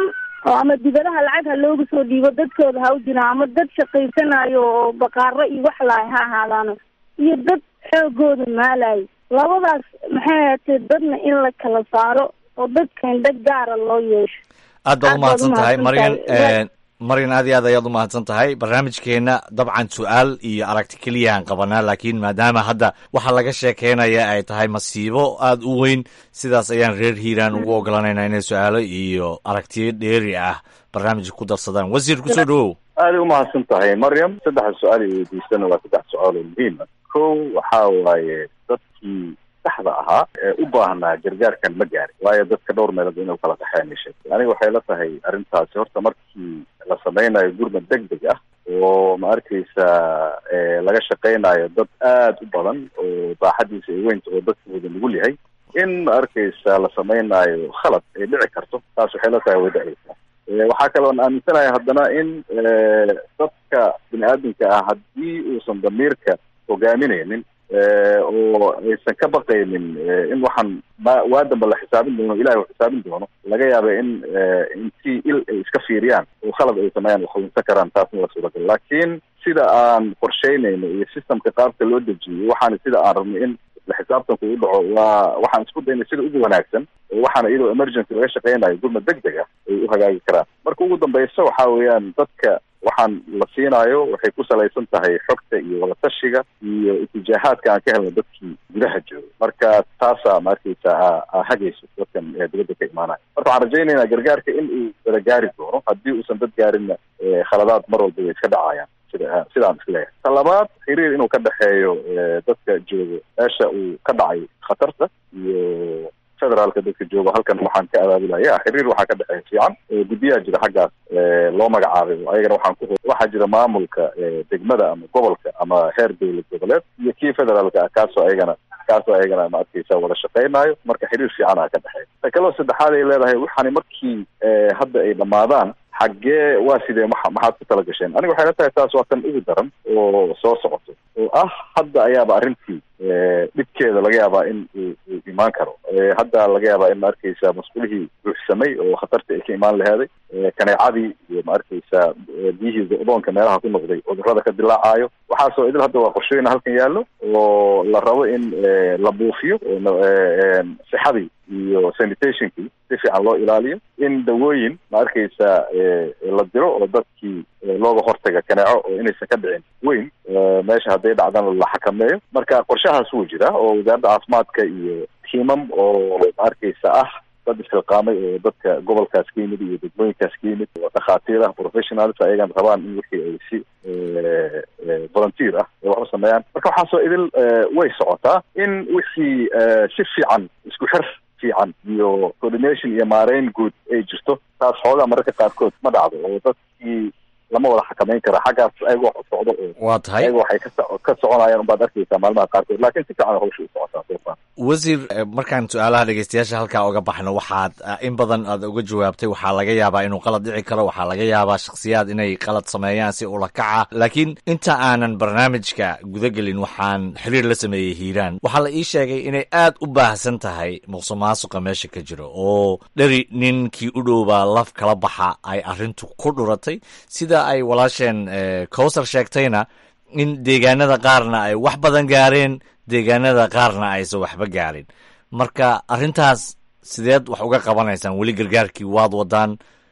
oo ama dibadaha lacag ha loogu soo dhiibo dadkooda ha u jiraan ama dad shaqaysanayo oo baqaaro iyo wax lahay ha ahaadaano iyo dad xoogooda maalayo labadaas maxay ahaatee dadna in la kala saaro oo dadkan dad gaara loo yeesho aad baad Aad baad umahadsan tahay maryan umahadsantahay. maryan aad iyo aad ayaad umahadsan tahay barnaamijkeena dabcan su-aal iyo aragti keliya aan qabanaa laakiin maadaama hadda waxa laga sheekeynaya ay tahay masiibo aad u weyn sidaas ayaan reer hiiraan ugu ogolanaynaa inay su-aalo iyo aragtiyo dheeri ah barnaamijka ku darsadaan wasiir kusoo dhawow aada u mahadsan tahay maryam saddexda su-aal ay weydiisana waa saddex su-aal oo muhiima kow waxaa waaye dadkii saxda ahaa ee u baahnaa gargaarkan ma gaarin waayo dadka dhowr meelood inuu kala qaxeen ishe aniga waxay la tahay arrintaasi horta markii la sameynayo gurmad deg deg ah oo ma arkaysa eh, laga shaqeynayo dad aad u badan oo baaxadiisa ay weynta oo dadka wada nugul yahay in ma arkaysa la sameynayo khalad ay dhici karto taas waxay la tahay way dhacaysaa Eh, waxaa kaloon aaminsanahay haddana in eh, dadka bini aadamka ah haddii uusan damiirka hogaaminaynin eh, oo aysan ka baqaynin eh, in waxaan ma waa damba la xisaabin doono ilahay uu xisaabin doono laga yaaba in eh, intii il ay iska fiiriyaan oo khalad ay sameeyaan waxunsa karaan taasna waa suuragal laakiin sida aan qorsheynayno iyo systemka qaabka loo dejiyey waxaana sida aan rabnay in la xisaabtanku u dhaco waa waxaan isku daynay sida ugu wanaagsan oo waxaana iyadoo emergency laga shaqeynayo gurmad deg deg ah ay u hagaagi karaan marka ugu dambeysa waxa weeyaan dadka waxaan la siinayo waxay ku salaysan tahay xogta iyo wadatashiga iyo itijaahaadka aan ka helno dadkii gudaha jooga marka taasaa ma arkaysa aa- aa hagayso dadkan ee dibadda ka imaanaya marka waxaan rajaynaynaa gargaarka in uu wada gaari doono haddii uusan dad gaarinna eh, khaladaad mar walba way iska dhacayaan sida sidaan isleeyahay ta labaad xiriir inuu ka dhexeeyo eh, dadka jooga meesha uu ka dhacay khatarta iyo federaalka dadka jooga halkan waxaan ka abaabulaya xiriir waxaa ka dhexeeya fiican Eh, guddiyaa jira xaggaas eh, loo magacaabay oo ayagana waxaan ku waxaa jira maamulka eh, degmada ama gobolka ama heer dowlad goboleed iyo kii federaalka ah kaasoo ayagana kaasoo ayagana ma arkaysa wada shaqeynayo marka xiriir fiican aa ka dhexeeya ta kaloo saddexaad ay leedahay waxaani markii eh, hadda ay dhammaadaan xaggee waa sidee maxa maxaad ku tala gasheen aniga waxay la tahay taas waa tan ugu daran oo soo socoto oo ah hadda ayaaba arrintii eh, dhibkeeda laga yaabaa in uu uu imaan karo Eh, hadda laga yaabaa in ma arkaysa mas'uulihii buuxsamay oo khatarta ay ka imaan laheeday Eh, kaneecadii iyo ma arkaysa eh, biyihii go'doonka meelaha ku noqday cudurrada ka dilaacayo waxaasoo idil hadda waa qorshooyin halkan yaallo oo la rabo in eh, la buufiyo oo na- eh, em, sixadii iyo sanitationkii si fiican loo ilaaliyo in dawooyin ma arkaysa eh, la diro oo dadkii eh, looga hortaga kaneeco oo inaysan ka dhicin weyn eh, meesha hadday dhacdana la xakameeyo marka qorshahaas wuu jiraa oo wasaaradda caafimaadka iyo tiimam oo ma arkaysa ah dad isxilqaamay oo dadka gobolkaas ka yimid iyo degmooyinkaas ka yimid oo dhakhaatiir ah professionals ayagan rabaan in wixii ay si eh, eh, volunteer ah ay wax u sameeyaan marka waxaasoo idil eh, way socotaa in wixii eh, si fiican isku xir fiican iyo coordination iyo maareyn guud ay jirto taas xoogaa mararka qaarkood ma dhacdo oo dadkii lama wada xakameyn kara xaggaas ayaga wax u socdo oo waa tahay ayaga waxay ka so- ka soconayaan unbaad arkaysaa maalmaha qaarkood laakiin si fiican hawsha u socotaa soo far wasiir eh, markaan su-aalaha dhegeystayaasha halkaa uga baxno waxaad eh, in badan aad uga jawaabtay waxaa laga yaabaa inuu qalad dhici karo waxaa laga yaabaa shakhsiyaad inay qalad sameeyaan si ula kaca laakiin inta aanan barnaamijka gudagelin waxaan xiriir la sameeyey hiiraan waxaa la ii sheegay inay aad u baahsan tahay muqsuq maasuqa meesha ka jiro oo dheri ninkii u dhowbaa laf kala baxa ay arrintu ku dhuratay sida ay walaasheen eh, kowsar sheegtayna in deegaanada qaarna ay wax badan gaareen deegaanada qaarna aysan waxba gaarin marka arrintaas sideed wax uga qabanaysaan weli gargaarkii waad wadaan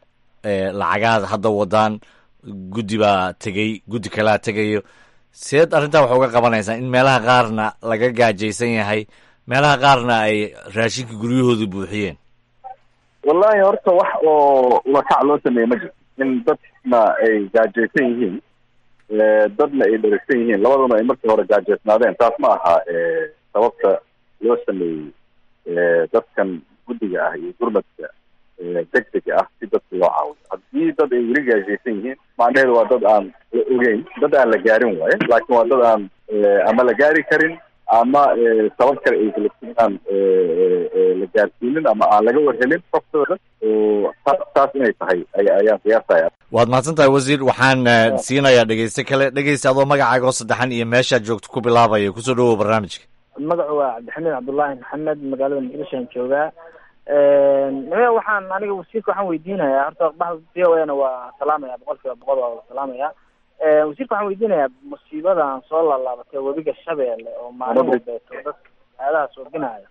eh, lacagaad hadda wadaan guddi baa tegey guddi kalaa tegayo sideed arrintaa wax uga qabanaysaan in meelaha qaarna laga gaajaysan yahay meelaha qaarna ay raashinka guryahooda buuxiyeen wallahi horta wax oo lakac loo sameeye ma jirto in dadna ay gaajaysan yihiin eh, dadna ay dheragsan yihiin labaduna ay markii hore gaajaysnaadeen taas ma aha eh, sababta loo sameeyey eh, dadkan guddiga ah iyo gurmadka eh, degdega ah si dadka loo caawiyo haddii dad ay weli gaajaysan yihiin macnaheedu waa dad aan la ogeyn dad aan la gaarin waaye laakiin waa dad aan eh, ama la gaari karin ama eh, sabab kale ay kalasinaan la gaarsiinin ama aan laga warhelin xogtooda oo ta- taas inay tahay ay- ayaan qiyaasaya waad mahadsan tahay wasiir waxaan eh, siinayaa dhegeyste kale dhegeysta adoo magacaaga oo saddexan iyo meeshaad joogto ku bilaabaya kusoo dhawow barnaamijka magacu waa cabdixamiid cabdullaahi maxamed magaalada muqdishoan joogaa nime waxaan aniga wasiirka waxaan weydiinayaa horta baxda v o na waa salaamaya boqol kiiba boqol waa salaamaya wasiirka waxaan weydiinayaa musiibadan soo laalaabatay webiga shabeelle oo maalin walbeeto dadka aadaha soobinaya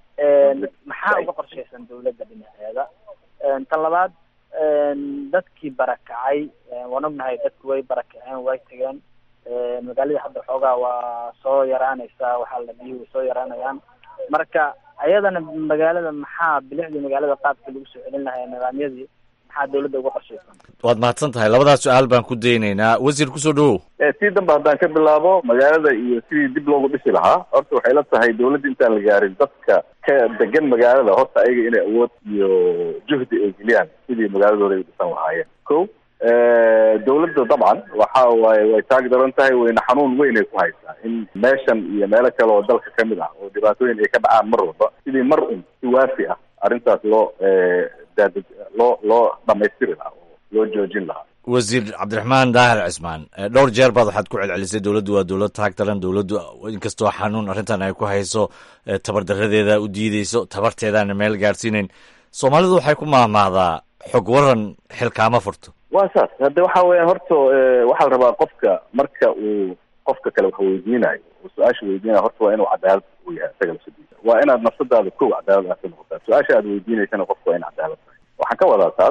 maxaa uga qorshaysan dawladda dhinaceeda tan labaad dadkii barakacay waan ognahay dadku way barakaceen way tageen magaalada hadda xoogaa waa soo yaraanaysaa waxaa la biyuhu way soo yaraanayaan marka ayadana magaalada maxaa bilicdii magaalada qaabkii lagu soo celin lahaa nidaamyadii maxaa dawladda uga qorshaysan waad mahadsan tahay labadaas su-aal baan ku daynaynaa wasiir kusoo dhawow sii danba haddaan ka bilaabo magaalada iyo sidii dib loogu dhisi lahaa horta waxay la tahay dawladda intaan la gaarin dadka ka degan magaalada horta ayaga inay awood iyo juhdi ay geliyaan sidii magaaladooda ay dhisan lahaayeen ko dawladda dabcan waxa waaye way taag daran tahay wayna xanuun weyn ay ku haysaa in meeshan iyo meelo kale oo dalka kamid ah oo dhibaatooyin ay ka dhacaan mar walba sidii mar un si waafi ah arrintaas loo daad loo loo dhamaystiri lahaa oo loo joojin lahaa wasiir cabdiraxmaan daahir cismaan dhowr jeer baad waxaad ku celcelisay dowladdu waa dowlad taag daran dowladdu inkastoo xanuun arrintan ay ku hayso tabardaradeeda u diideyso tabarteedaana meel gaadhsiinayn soomaalidu waxay ku maahmaahdaa xog waran xilkaama furto waa saas hadde waxa weeyaan horta waxaa la rabaa qofka marka uu qofka kale wax weydiinayo oo su-aasha weydiinayo horta waa inuu cadaalad u yahay isaga lafsadiisa waa inaad nafsadaada kow cadaalad aad ka noqotaa su-aasha aad weydiinaysana qofka waa in cadaalad tahay waxaan ka wadaa taas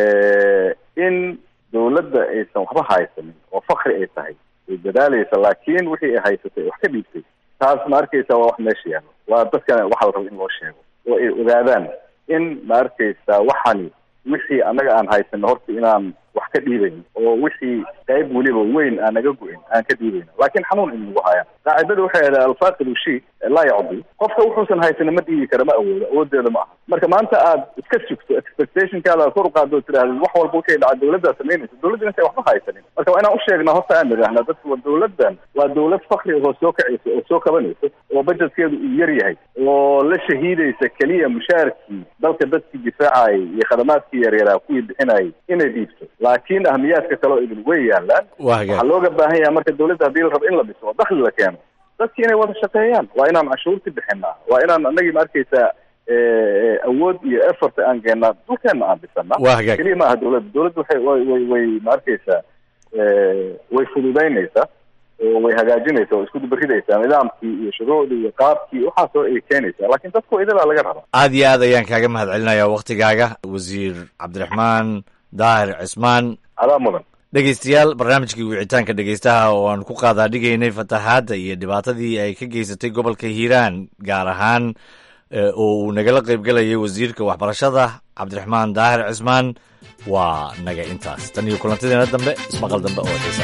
in dawladda aysan waxba haysanin oo fakri ay tahay ay dadaalaysa laakiin wixii ay haysatay wax ka dhiibtay taas ma arkaysa waa wax meesha yaalo waa dadkana waxaa la raba in loo sheego oo ay ogaadaan in ma arkaysa waxani wixii annaga aan haysano horta inaan wax ka dhiibayn oo wixii qayb weliba weyn aan naga go-in aan ka dhiibayn laakiin xanuun in lagu hayaan qaacidada waxay ahayd alfaaqidu shi laa yacdi qofka wuxuusan haysanin ma dhiibi kara ma awoodo awoodeeda ma aha marka maanta aad iska sugto expectationkaada aad kor u qaado tiraahda wax walba wixii dhaca dawladdaa samaynaysa dawladda intay waxba haysanin marka waa inaan u sheegnaa horta aan nidhaahna dadku dawladdan waa dawlad fakri oo soo kacaysa oo soo kabanaysa oo bajetkeedu uu yar yahay oo la shahiidaysa keliya mushaarkii dalka dadkii difaacayay iyo khadamaadkii yaryaraa kuwii bixinayay inay dhiibto laakiin ahmiyaadka kale oo idin way yaalaan waxaa looga baahan yahay marka dawladda haddii la rabo in la dhiso oo dakhli la keeno dadki inay wada shaqeeyaan waa inaan cashuurti bixinaa waa inaan anagii ma arkaysaa awood iyo effort aan geenaa dhulkeena aan dhisana keliya ma aha dawladda dawladda waxay way way way ma arkaysaa way fududaynaysaa oo way hagaajinaysaa oo isku dubaridaysaa nidaamkii iyo shuruucdii iyo qaabkii waxaasoo ay keenaysaa laakiin dadku idadaa laga rabaa aad iyo aad ayaan kaaga mahad celinayaa waktigaaga wasiir cabdiraxmaan daahir cismaan adaa mudan dhegeystayaal barnaamijkii wicitaanka dhegeystaha oo aan ku qaadaadhigaynay fatahaadda iyo dhibaatadii ay ka geysatay gobolka hiiraan gaar ahaan oo uu nagala qaybgalayay wasiirka waxbarashada cabdiraxmaan daahir cismaan waa naga intaas tan iyo kulantadeena dambe ismaqal dambe oo xiisa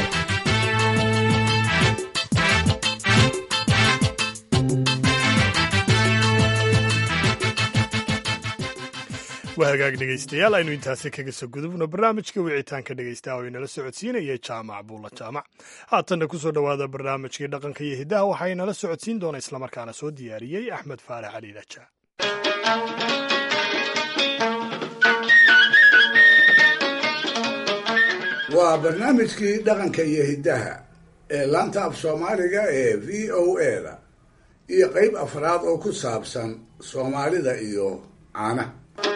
waa hagaag dhegaystayaal aynu intaasi kaga soo gudubno barnaamijka wicitaanka dhegaystaha oo inala socodsiinaya jaamac buulla jaamac haatanna ku soo dhowaada barnaamijkii dhaqanka iyo hiddaha waxaa inala socodsiin doona islamarkaana soo diyaariyey axmed faarax cali daja waa barnaamijkii dhaqanka iyo hiddaha ee laanta af soomaaliga ee v o a da iyo qayb afraad oo ku saabsan soomaalida iyo caanaha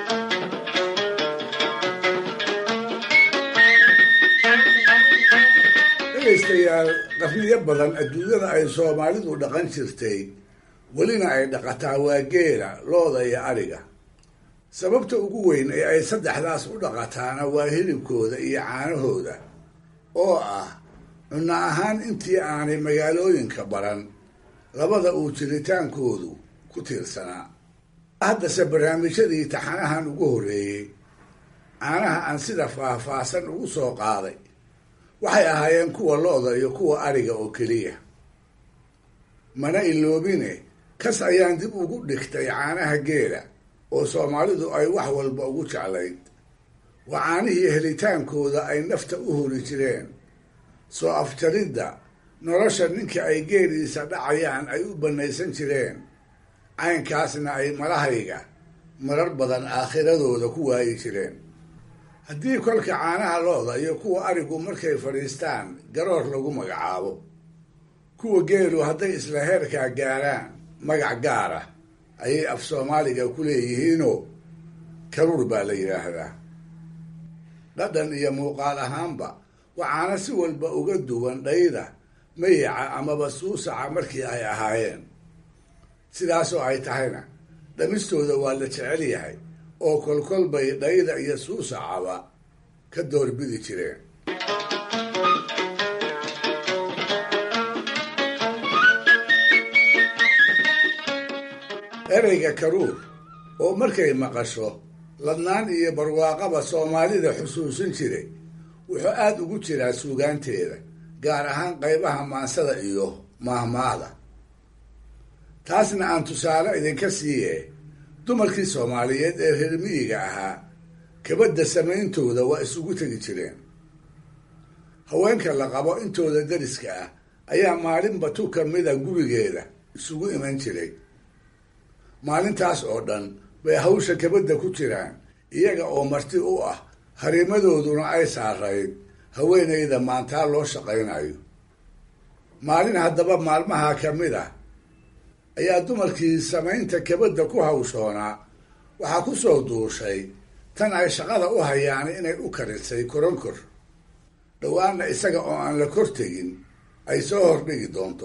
dhegaystayaal qarniyo badan adduunyada ay soomaalidu dhaqan jirtay welina ay dhaqataa waa geela looda iyo adhiga sababta ugu weyn ee ay saddexdaas u dhaqataana waa hilibkooda iyo caanahooda oo ah cunno ahaan intii aanay magaalooyinka baran labada uu jiritaankoodu ku tiirsanaa haddase barnaamijyadii taxanahan ugu horreeyey caanaha aan sida faah-faahsan ugu soo qaaday waxay ahaayeen kuwa lo-da iyo kuwa adhiga oo keliya mana iloobine kas ayaan dib ugu dhigtay caanaha geela oo soomaalidu ay wax walba ugu jeclayd waa caanihii helitaankooda ay nafta u hori jireen soo afjaridda nolosha ninka ay geeliisa dhacayaan ay u bannaysan jireen caynkaasna ay malahayga marar badan aakhiradooda ku waayi jireen haddii kolka caanaha lo-da iyo kuwa arigu markay fadhiistaan garoor lagu magacaabo kuwa geelu hadday isla heerkaa gaaraan magac gaara ayay af soomaaliga ku leeyihiinoo karuur baa la yidhaahdaa dhadhan iyo muuqaal ahaanba waxaana si walba uga duwan dhayda mayaca amaba suusaca markii ay ahaayeen sidaasoo ay tahayna dhamistooda waa la jecel yahay oo kolkol bay dhayda iyo suusacaba ka doorbidi jireen ereyga karuur oo markay maqasho ladnaan iyo barwaaqaba soomaalida xusuusin jiray wuxuu aada ugu jiraa suugaanteeda gaar ahaan qaybaha maansada iyo maahmaada taasna aan tusaale idinka siiye dumarkii soomaaliyeed ee reer miyiga ahaa kabadda samayntooda waa isugu tegi jireen haweenka la qabo intooda dariska ah ayaa maalinba tu ka mida gurigeeda isugu iman jiray maalintaas oo dhan bay hawsha kabadda ku jiraan iyaga oo marti u ah harimadooduna ay saarayd haweenayda maantaa loo shaqaynayo maalin haddaba maalmaha ka mid ah ayaa dumarkii samaynta kabadda ku hawshoonaa waxaa ku soo duushay tan ay shaqada u hayaan inay u karisay koronkor dhowaanna isaga oo aan la kor tegin ay soo hordhigi doonto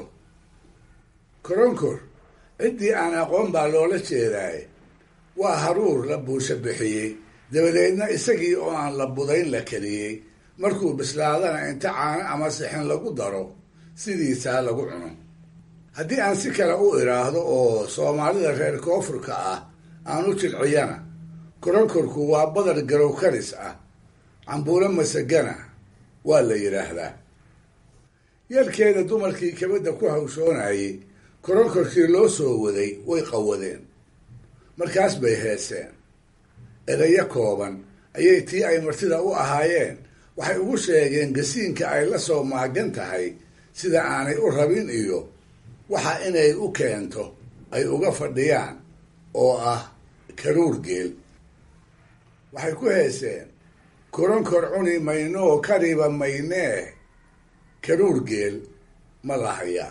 koronkor ciddii aan aqoon baa loola jeedaay waa haruur la buusha bixiyey dabadeedna isagii oo aan la budayn la keliyey markuu bislaadana inta caano ama sixin lagu daro sidiisaa lagu cuno haddii aan si kale u idhaahdo oo soomaalida reer koonfurka ah aan u jilciyana koronkorku waa badar garow karis ah cambuulo masagana waa la yidhaahdaa yeelkeeda dumarkii kabadda ku hawshoonayay koronkorkii loo soo waday way qawadeen markaas bay heeseen edayo kooban ayay tii ay martida u ahaayeen waxay ugu sheegeen gasiinka ay la soo maagan tahay sida aanay u rabin iyo waxa inay u keento ay uga fadhiyaan oo ah karuur geel waxay ku heeseen koronkor cuni maynoo kariba maynee karuur geel ma lahayaa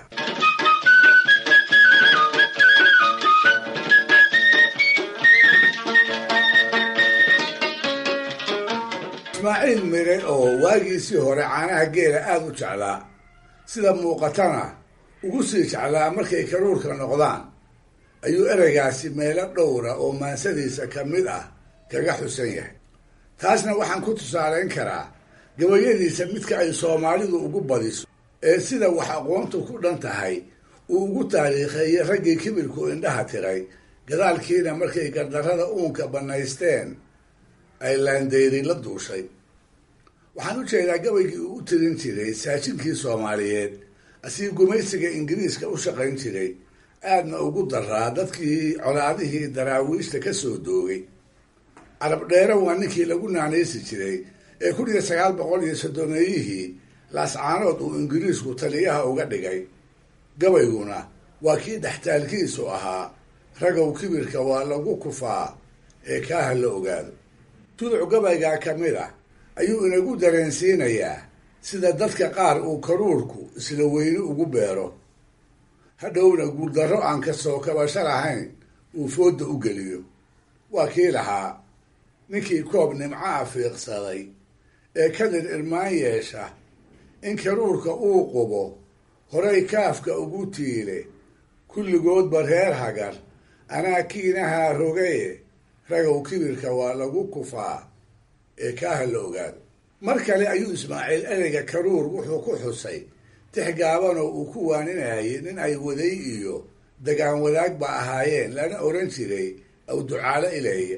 ismaaciil mire oo waagiisii hore caanaha geela aada u jeclaa sida muuqatana ugu sii jeclaa markay karuurka noqdaan ayuu ereygaasi meelo dhowra oo maansadiisa ka mid ah kaga xusan yahay taasna waxaan ku tusaalayn karaa gabayadiisa midka ay soomaalidu ugu badiso ee sida wax aqoontu ku dhan tahay uu ugu taariikheeyey raggii kibirku indhaha tiray gadaalkiina markay gardarrada uunka bannaysteen ay laandeyri la duushay waxaan u jeedaa gabaygii uu u tirin jiray saajinkii soomaaliyeed asii gumaysiga ingiriiska u shaqayn jiray aadna ugu daraa dadkii colaadihii daraawiishta ka soo doogay carab dheere waa ninkii lagu naanaysi jiray ee kun iyo sagaal boqol iyo soddomeeyihii laascaanood uu ingiriisku taliyaha uga dhigay gabayguna waa kii dhextaalkiisu ahaa ragow kibirka waa lagu kufaa ee kaaha la ogaado tuduc gabaygaa ka mid ah ayuu inagu dareensiinayaa sida dadka qaar uu karuurku isla weyne ugu beero hadhowna guuldarro aan ka soo kabasho lahayn uu foodda u geliyo waa kii lahaa ninkii koob nimcaha fiiqsaday ee kadir irmaan yeesha in karuurka uu qubo horay kaafka ugu tiile kulligoodba reer hagar anaa kiinahaa rogaye ragow kibirka waa lagu kufaa ee kaaha la ogaado mar kale ayuu ismaaciil ereyga karuur wuxuu ku xusay tix gaabanoo uu ku waaninayay nin ay waday iyo dagaan wadaagba ahaayeen lana oran jiray aw ducaalo ileeya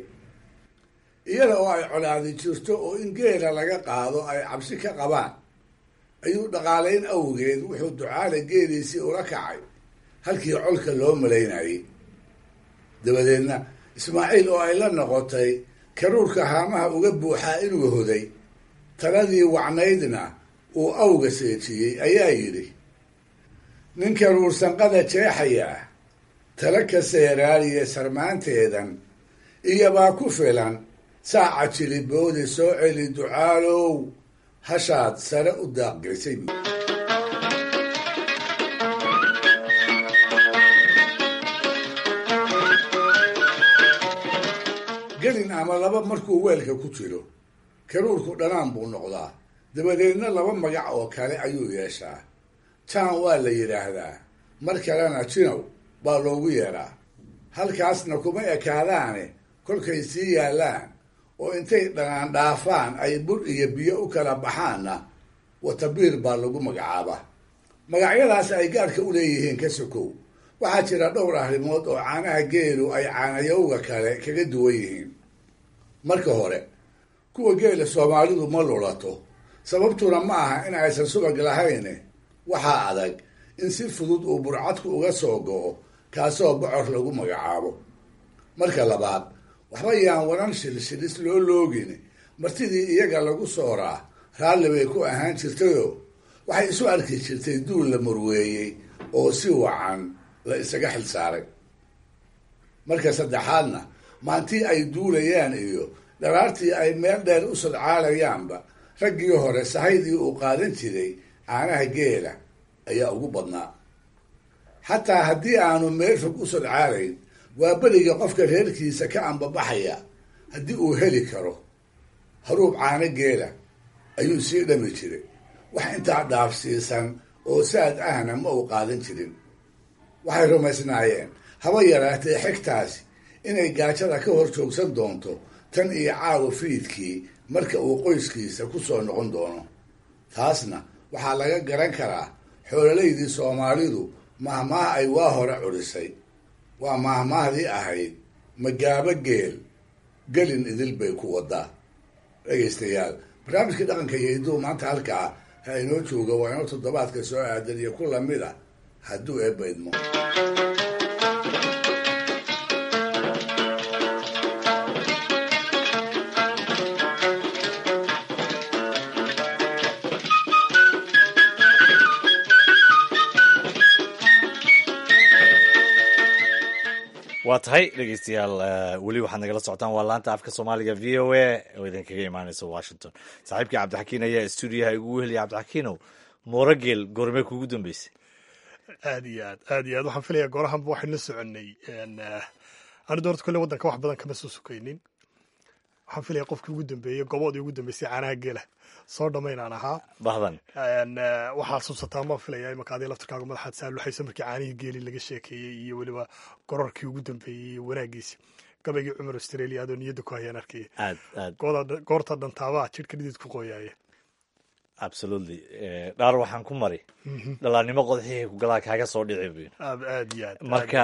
iyada oo ay colaadi jirto oo in geela laga qaado ay cabsi ka qabaan ayuu dhaqaalayn awgeed wuxuu ducaale geeliisii ula kacay halkii colka loo malaynayay dabadeedna ismaaciil oo ay la noqotay karuurka haamaha uga buuxaa inuu hoday taladii wacnaydna uu awga seejiyey ayaa yidhi nin karuur sanqada jeexayaa tala ka seeraaliya sarmaanteedan iyobaa ku filan saaca jiliboodi soo celi ducaalow hashaad sare u daaqgeysay gelin ama laba markuu weelka ku jiro karuurku dhanaan buu noqdaa dabadeedna laba magac oo kale ayuu yeeshaa jaan waa la yidhaahdaa mar kalena jinow baa loogu yeedhaa halkaasna kuma ekaadaane kolkay sii yaallaan oo intay dhanaan dhaafaan ay bur iyo biyo u kala baxaanna watabiir baa lagu magacaabaa magacyadaas ay gaadhka u leeyihiin ka sokow waxaa jira dhowr arrimood oo caanaha geelu ay caanayowga kale kaga duwan yihiin marka hore kuwa geela soomaalidu ma lulato sababtuna ma aha in aysan subag lahayn waxaa adag in si fudud uu burcadku uga soo go'o kaasoo bocor lagu magacaabo marka labaad waxba yaan wanan shilshilis loo loogin martidii iyaga lagu sooraa raalli bay ku ahaan jirtayoo waxay isu arki jirtay duul la murweeyey oo si wacan la isaga xil saaray marka saddexaadna maantii ay duulayaan iyo dharaartii ay meel dheer u sadcaalayaanba raggii hore sahaydii uu qaadan jiray caanaha geela ayaa ugu badnaa xataa haddii aanu meel fog u sadcaalayn waa beriga qofka reerkiisa ka ambabaxaya haddii uu heli karo haruub caano geela ayuu sii dhami jiray wax intaa dhaafsiisan oo saad ahna ma uu qaadan jirin waxay rumaysnaayeen haba yaraatee xigtaasi inay gaajada ka hor joogsan doonto tan iyo caawa fiidkii marka uu qoyskiisa ku soo noqon doono taasna waxaa laga garan karaa xoololaydii soomaalidu mahmaah ay waa hore cudhisay waa mahmaahdii ahayd magaabo geel gelin idil bay ku wadaa dhegaystayaal barnaamijkii dhaqanka iyo hidduu maanta halkaa ha inoo jooga waa inoo toddobaadka soo aadan iyo ku lamid a hadduu eebbaydmo waa tahay dhegeystayaal weli waxaad nagala socotaan waa laanta afka soomaaliga v o a oo idinkaga imaaneysa washington saaxiibkii cabdixakiin ayaa stuudiyaha igu weheliya cabdixakiinow moorogeel goormee kugu dambeysay aad iyo aad aad iyo aad waxaan filayaa goorahanba waxaynu soconnay anu doorta kolle waddanka wax badan kama soo sukaynin waxaan filaya qofkii ugu dambeeyey goboodii ugu dambeysay caanaha geela soo dhammaynaan ahaa bahdan waxaa xasuusataa maan filaya imaka adii laftirkaaga madaxaad saaluxaysa markii caanihii geeli laga sheekeeyey iyo weliba gororkii ugu dambeeyey iyo wanaagiisi gabaygii cumar australia adoo niyadda ku hayaan arkaya aad aad goorta dhantaabaa jidhka dhidid ku qooyaaya absolutely dhaar waxaan ku mari dhalaannimo qodxihii kugalaa kaaga soo dhici buyn aad iyo aad marka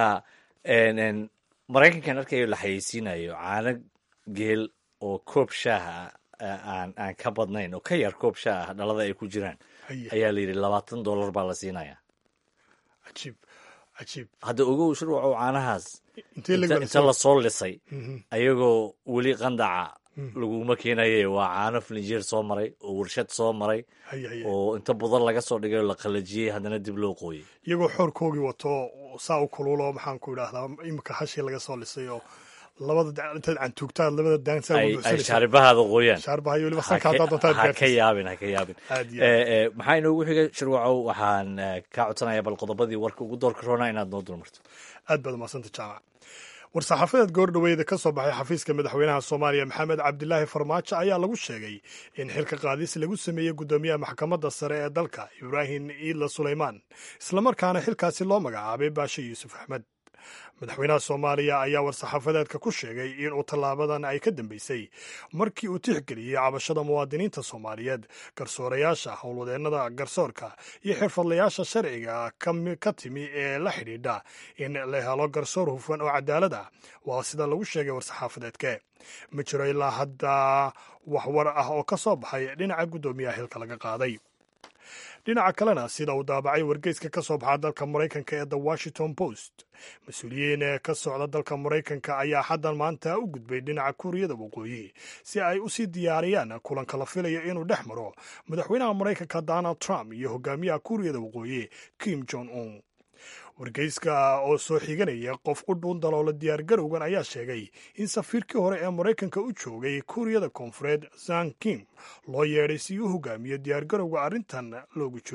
maraykankan arkayo la xayeysiinayo caano geel oo koob shaaha aan aan ka badnayn oo ka yar koob shaah ah dhalada ay ku jiraan ayaa la yidhi labaatan dollar baa la siinayaa cajiib cajiib hadda ogow shurwacow caanahaas inta lasoo lisay ayagoo weli qandaca laguma keenaye waa caano filinjeer soo maray oo warshad soo maray oo inta budan laga soo dhigay oo la qalajiyey haddana dib loo qooyey iyagoo xoorkoogii wato saa u kuluulo maxaan ku idhaahdaa imika hashii laga soo lisay oo labada intaad cantuugtaad labada ay shaaribahaada qooyaan shaaribahayo weliba sanka haddaad doontaad ha ka yaabin ha ka yaabin maxaa inoogu xigay shirwacow waxaan kaa codsanayaa bal qodobadii warka ugu doorka roonaa inaad noo dulmarto aad baad umadsanta jaamac war-saxaafadeed goordhoweeda ka soo baxay xafiiska madaxweynaha soomaaliya maxamed cabdilaahi farmaajo ayaa lagu sheegay in xilka qaadis lagu sameeyey guddoomiyaha maxkamadda sare ee dalka ibraahim iidla suleymaan islamarkaana xilkaasi loo magacaabay baashe yuusuf axmed madaxweynaha soomaaliya ayaa war-saxaafadeedka ku sheegay inuu tallaabadan ay ka dambeysay markii uu tixgeliyey cabashada muwaadiniinta soomaaliyeed garsoorayaasha howlwadeennada garsoorka iyo xirfadlayaasha sharciga ka timi ee la xidhiidha in la helo garsoor hufan oo cadaalad ah waa sida lagu sheegay war-saxaafadeedke ma jiro ilaa hadda wax war ah oo ka soo baxay dhinaca guddoomiyaha xilka laga qaaday dhinaca kalena sida uu daabacay wargeyska ka soo baxa dalka maraykanka ee the washington post mas-uuliyiin ee ka socda dalka maraykanka ayaa xaddan maanta u gudbay dhinaca kuuriyada waqooyi si ay u sii diyaariyaan kulanka la filayo inuu dhex maro madaxweynaha maraykanka donald trump iyo hogaamiyaha kuuriyada waqooyi kim jong un wargeyska oo soo xiganaya qof u dhuun daloola diyaargarowgan ayaa sheegay in safiirkii hore ee maraykanka u joogay kuuriyada koonfureed zan kim loo yeedhay si u hogaamiyo diyaargarowga arrintan loogu jiro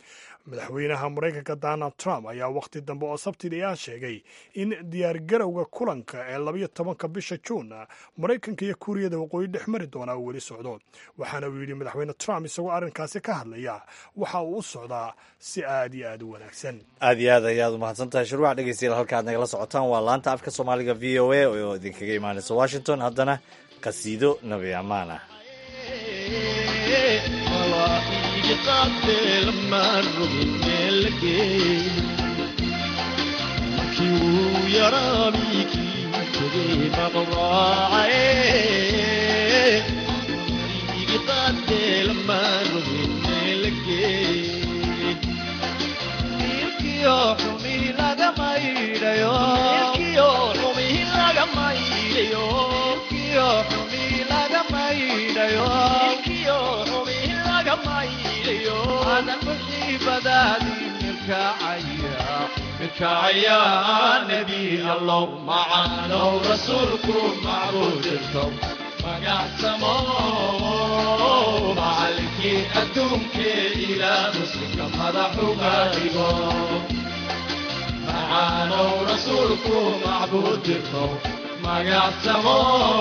madaxweynaha maraykanka donald trump ayaa wakhti dambe oo sabtidii ah sheegay in diyaargarowga kulanka ee labayo tobanka bisha juun maraykanka iyo kuuriyada waqooyi dhex mari doonaa uu weli socdo waxaana uu yidhi madaxweyne trump isagoo arrinkaasi ka hadlaya waxa uu u socdaa si aad iyo aad u wanaagsan aad iyo aad ayaad umahadsan tahay shuruuc dhegeystayaal halka aad nagala socotaan waa laanta afka soomaaliga v o a oo idinkaga imaanaysa washington haddana qasiido nabi ammaan ah يا نبي الله معنا ورسولكم معبودكم مقاسمو معلكي أدومك إلى مسلم مدحو غالبو معنا ورسولكم معبودكم مقاسمو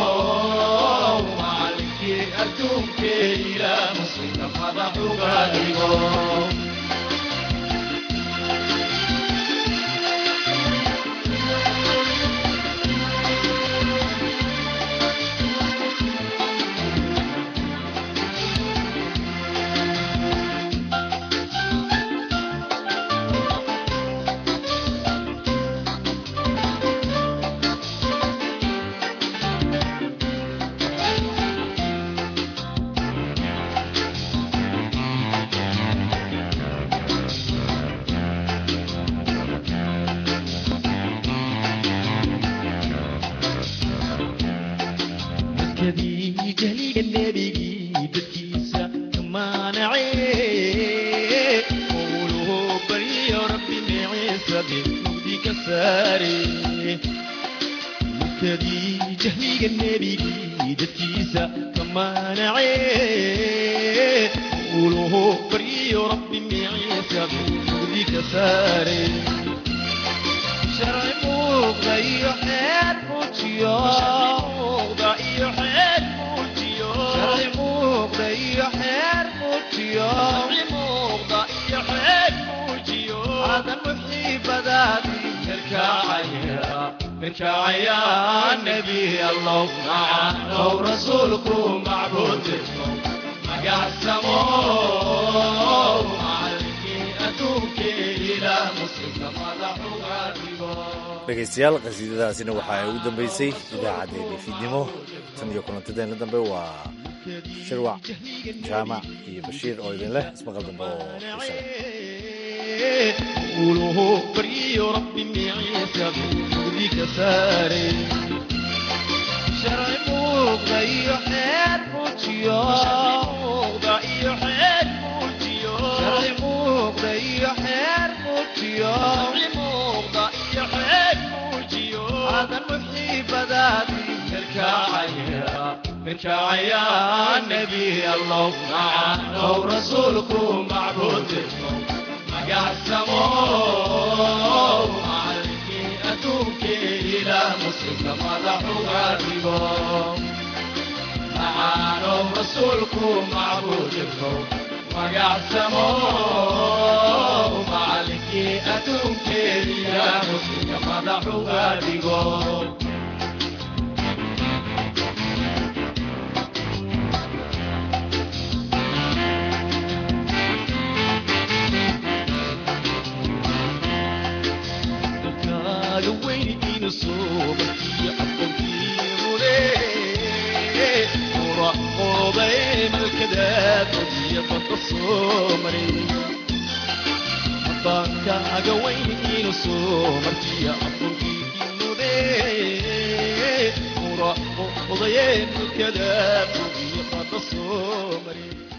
معلكي أدومك إلى مسلم مدحو غالبو dhegeystayaal qasiidadaasina waxa ay ugu dambeysay idaacaddeenii fiidnimo tan iyo kulantadeena dambe waa shirwac jaamac iyo bashiir oo idin leh ismaqal dambe oo يا نبي الله معنا ورسولكم معبودكم مقاسمو معلكي أتوك إلى مسلم مدحو غادبو معنا ورسولكم معبودكم مقاسمو معلكي أتوك إلى مسلم مدحو غادبو kaaga weyn inu soo martiya afunkiinude mura odayeen mulkada bugiyo qada soo mari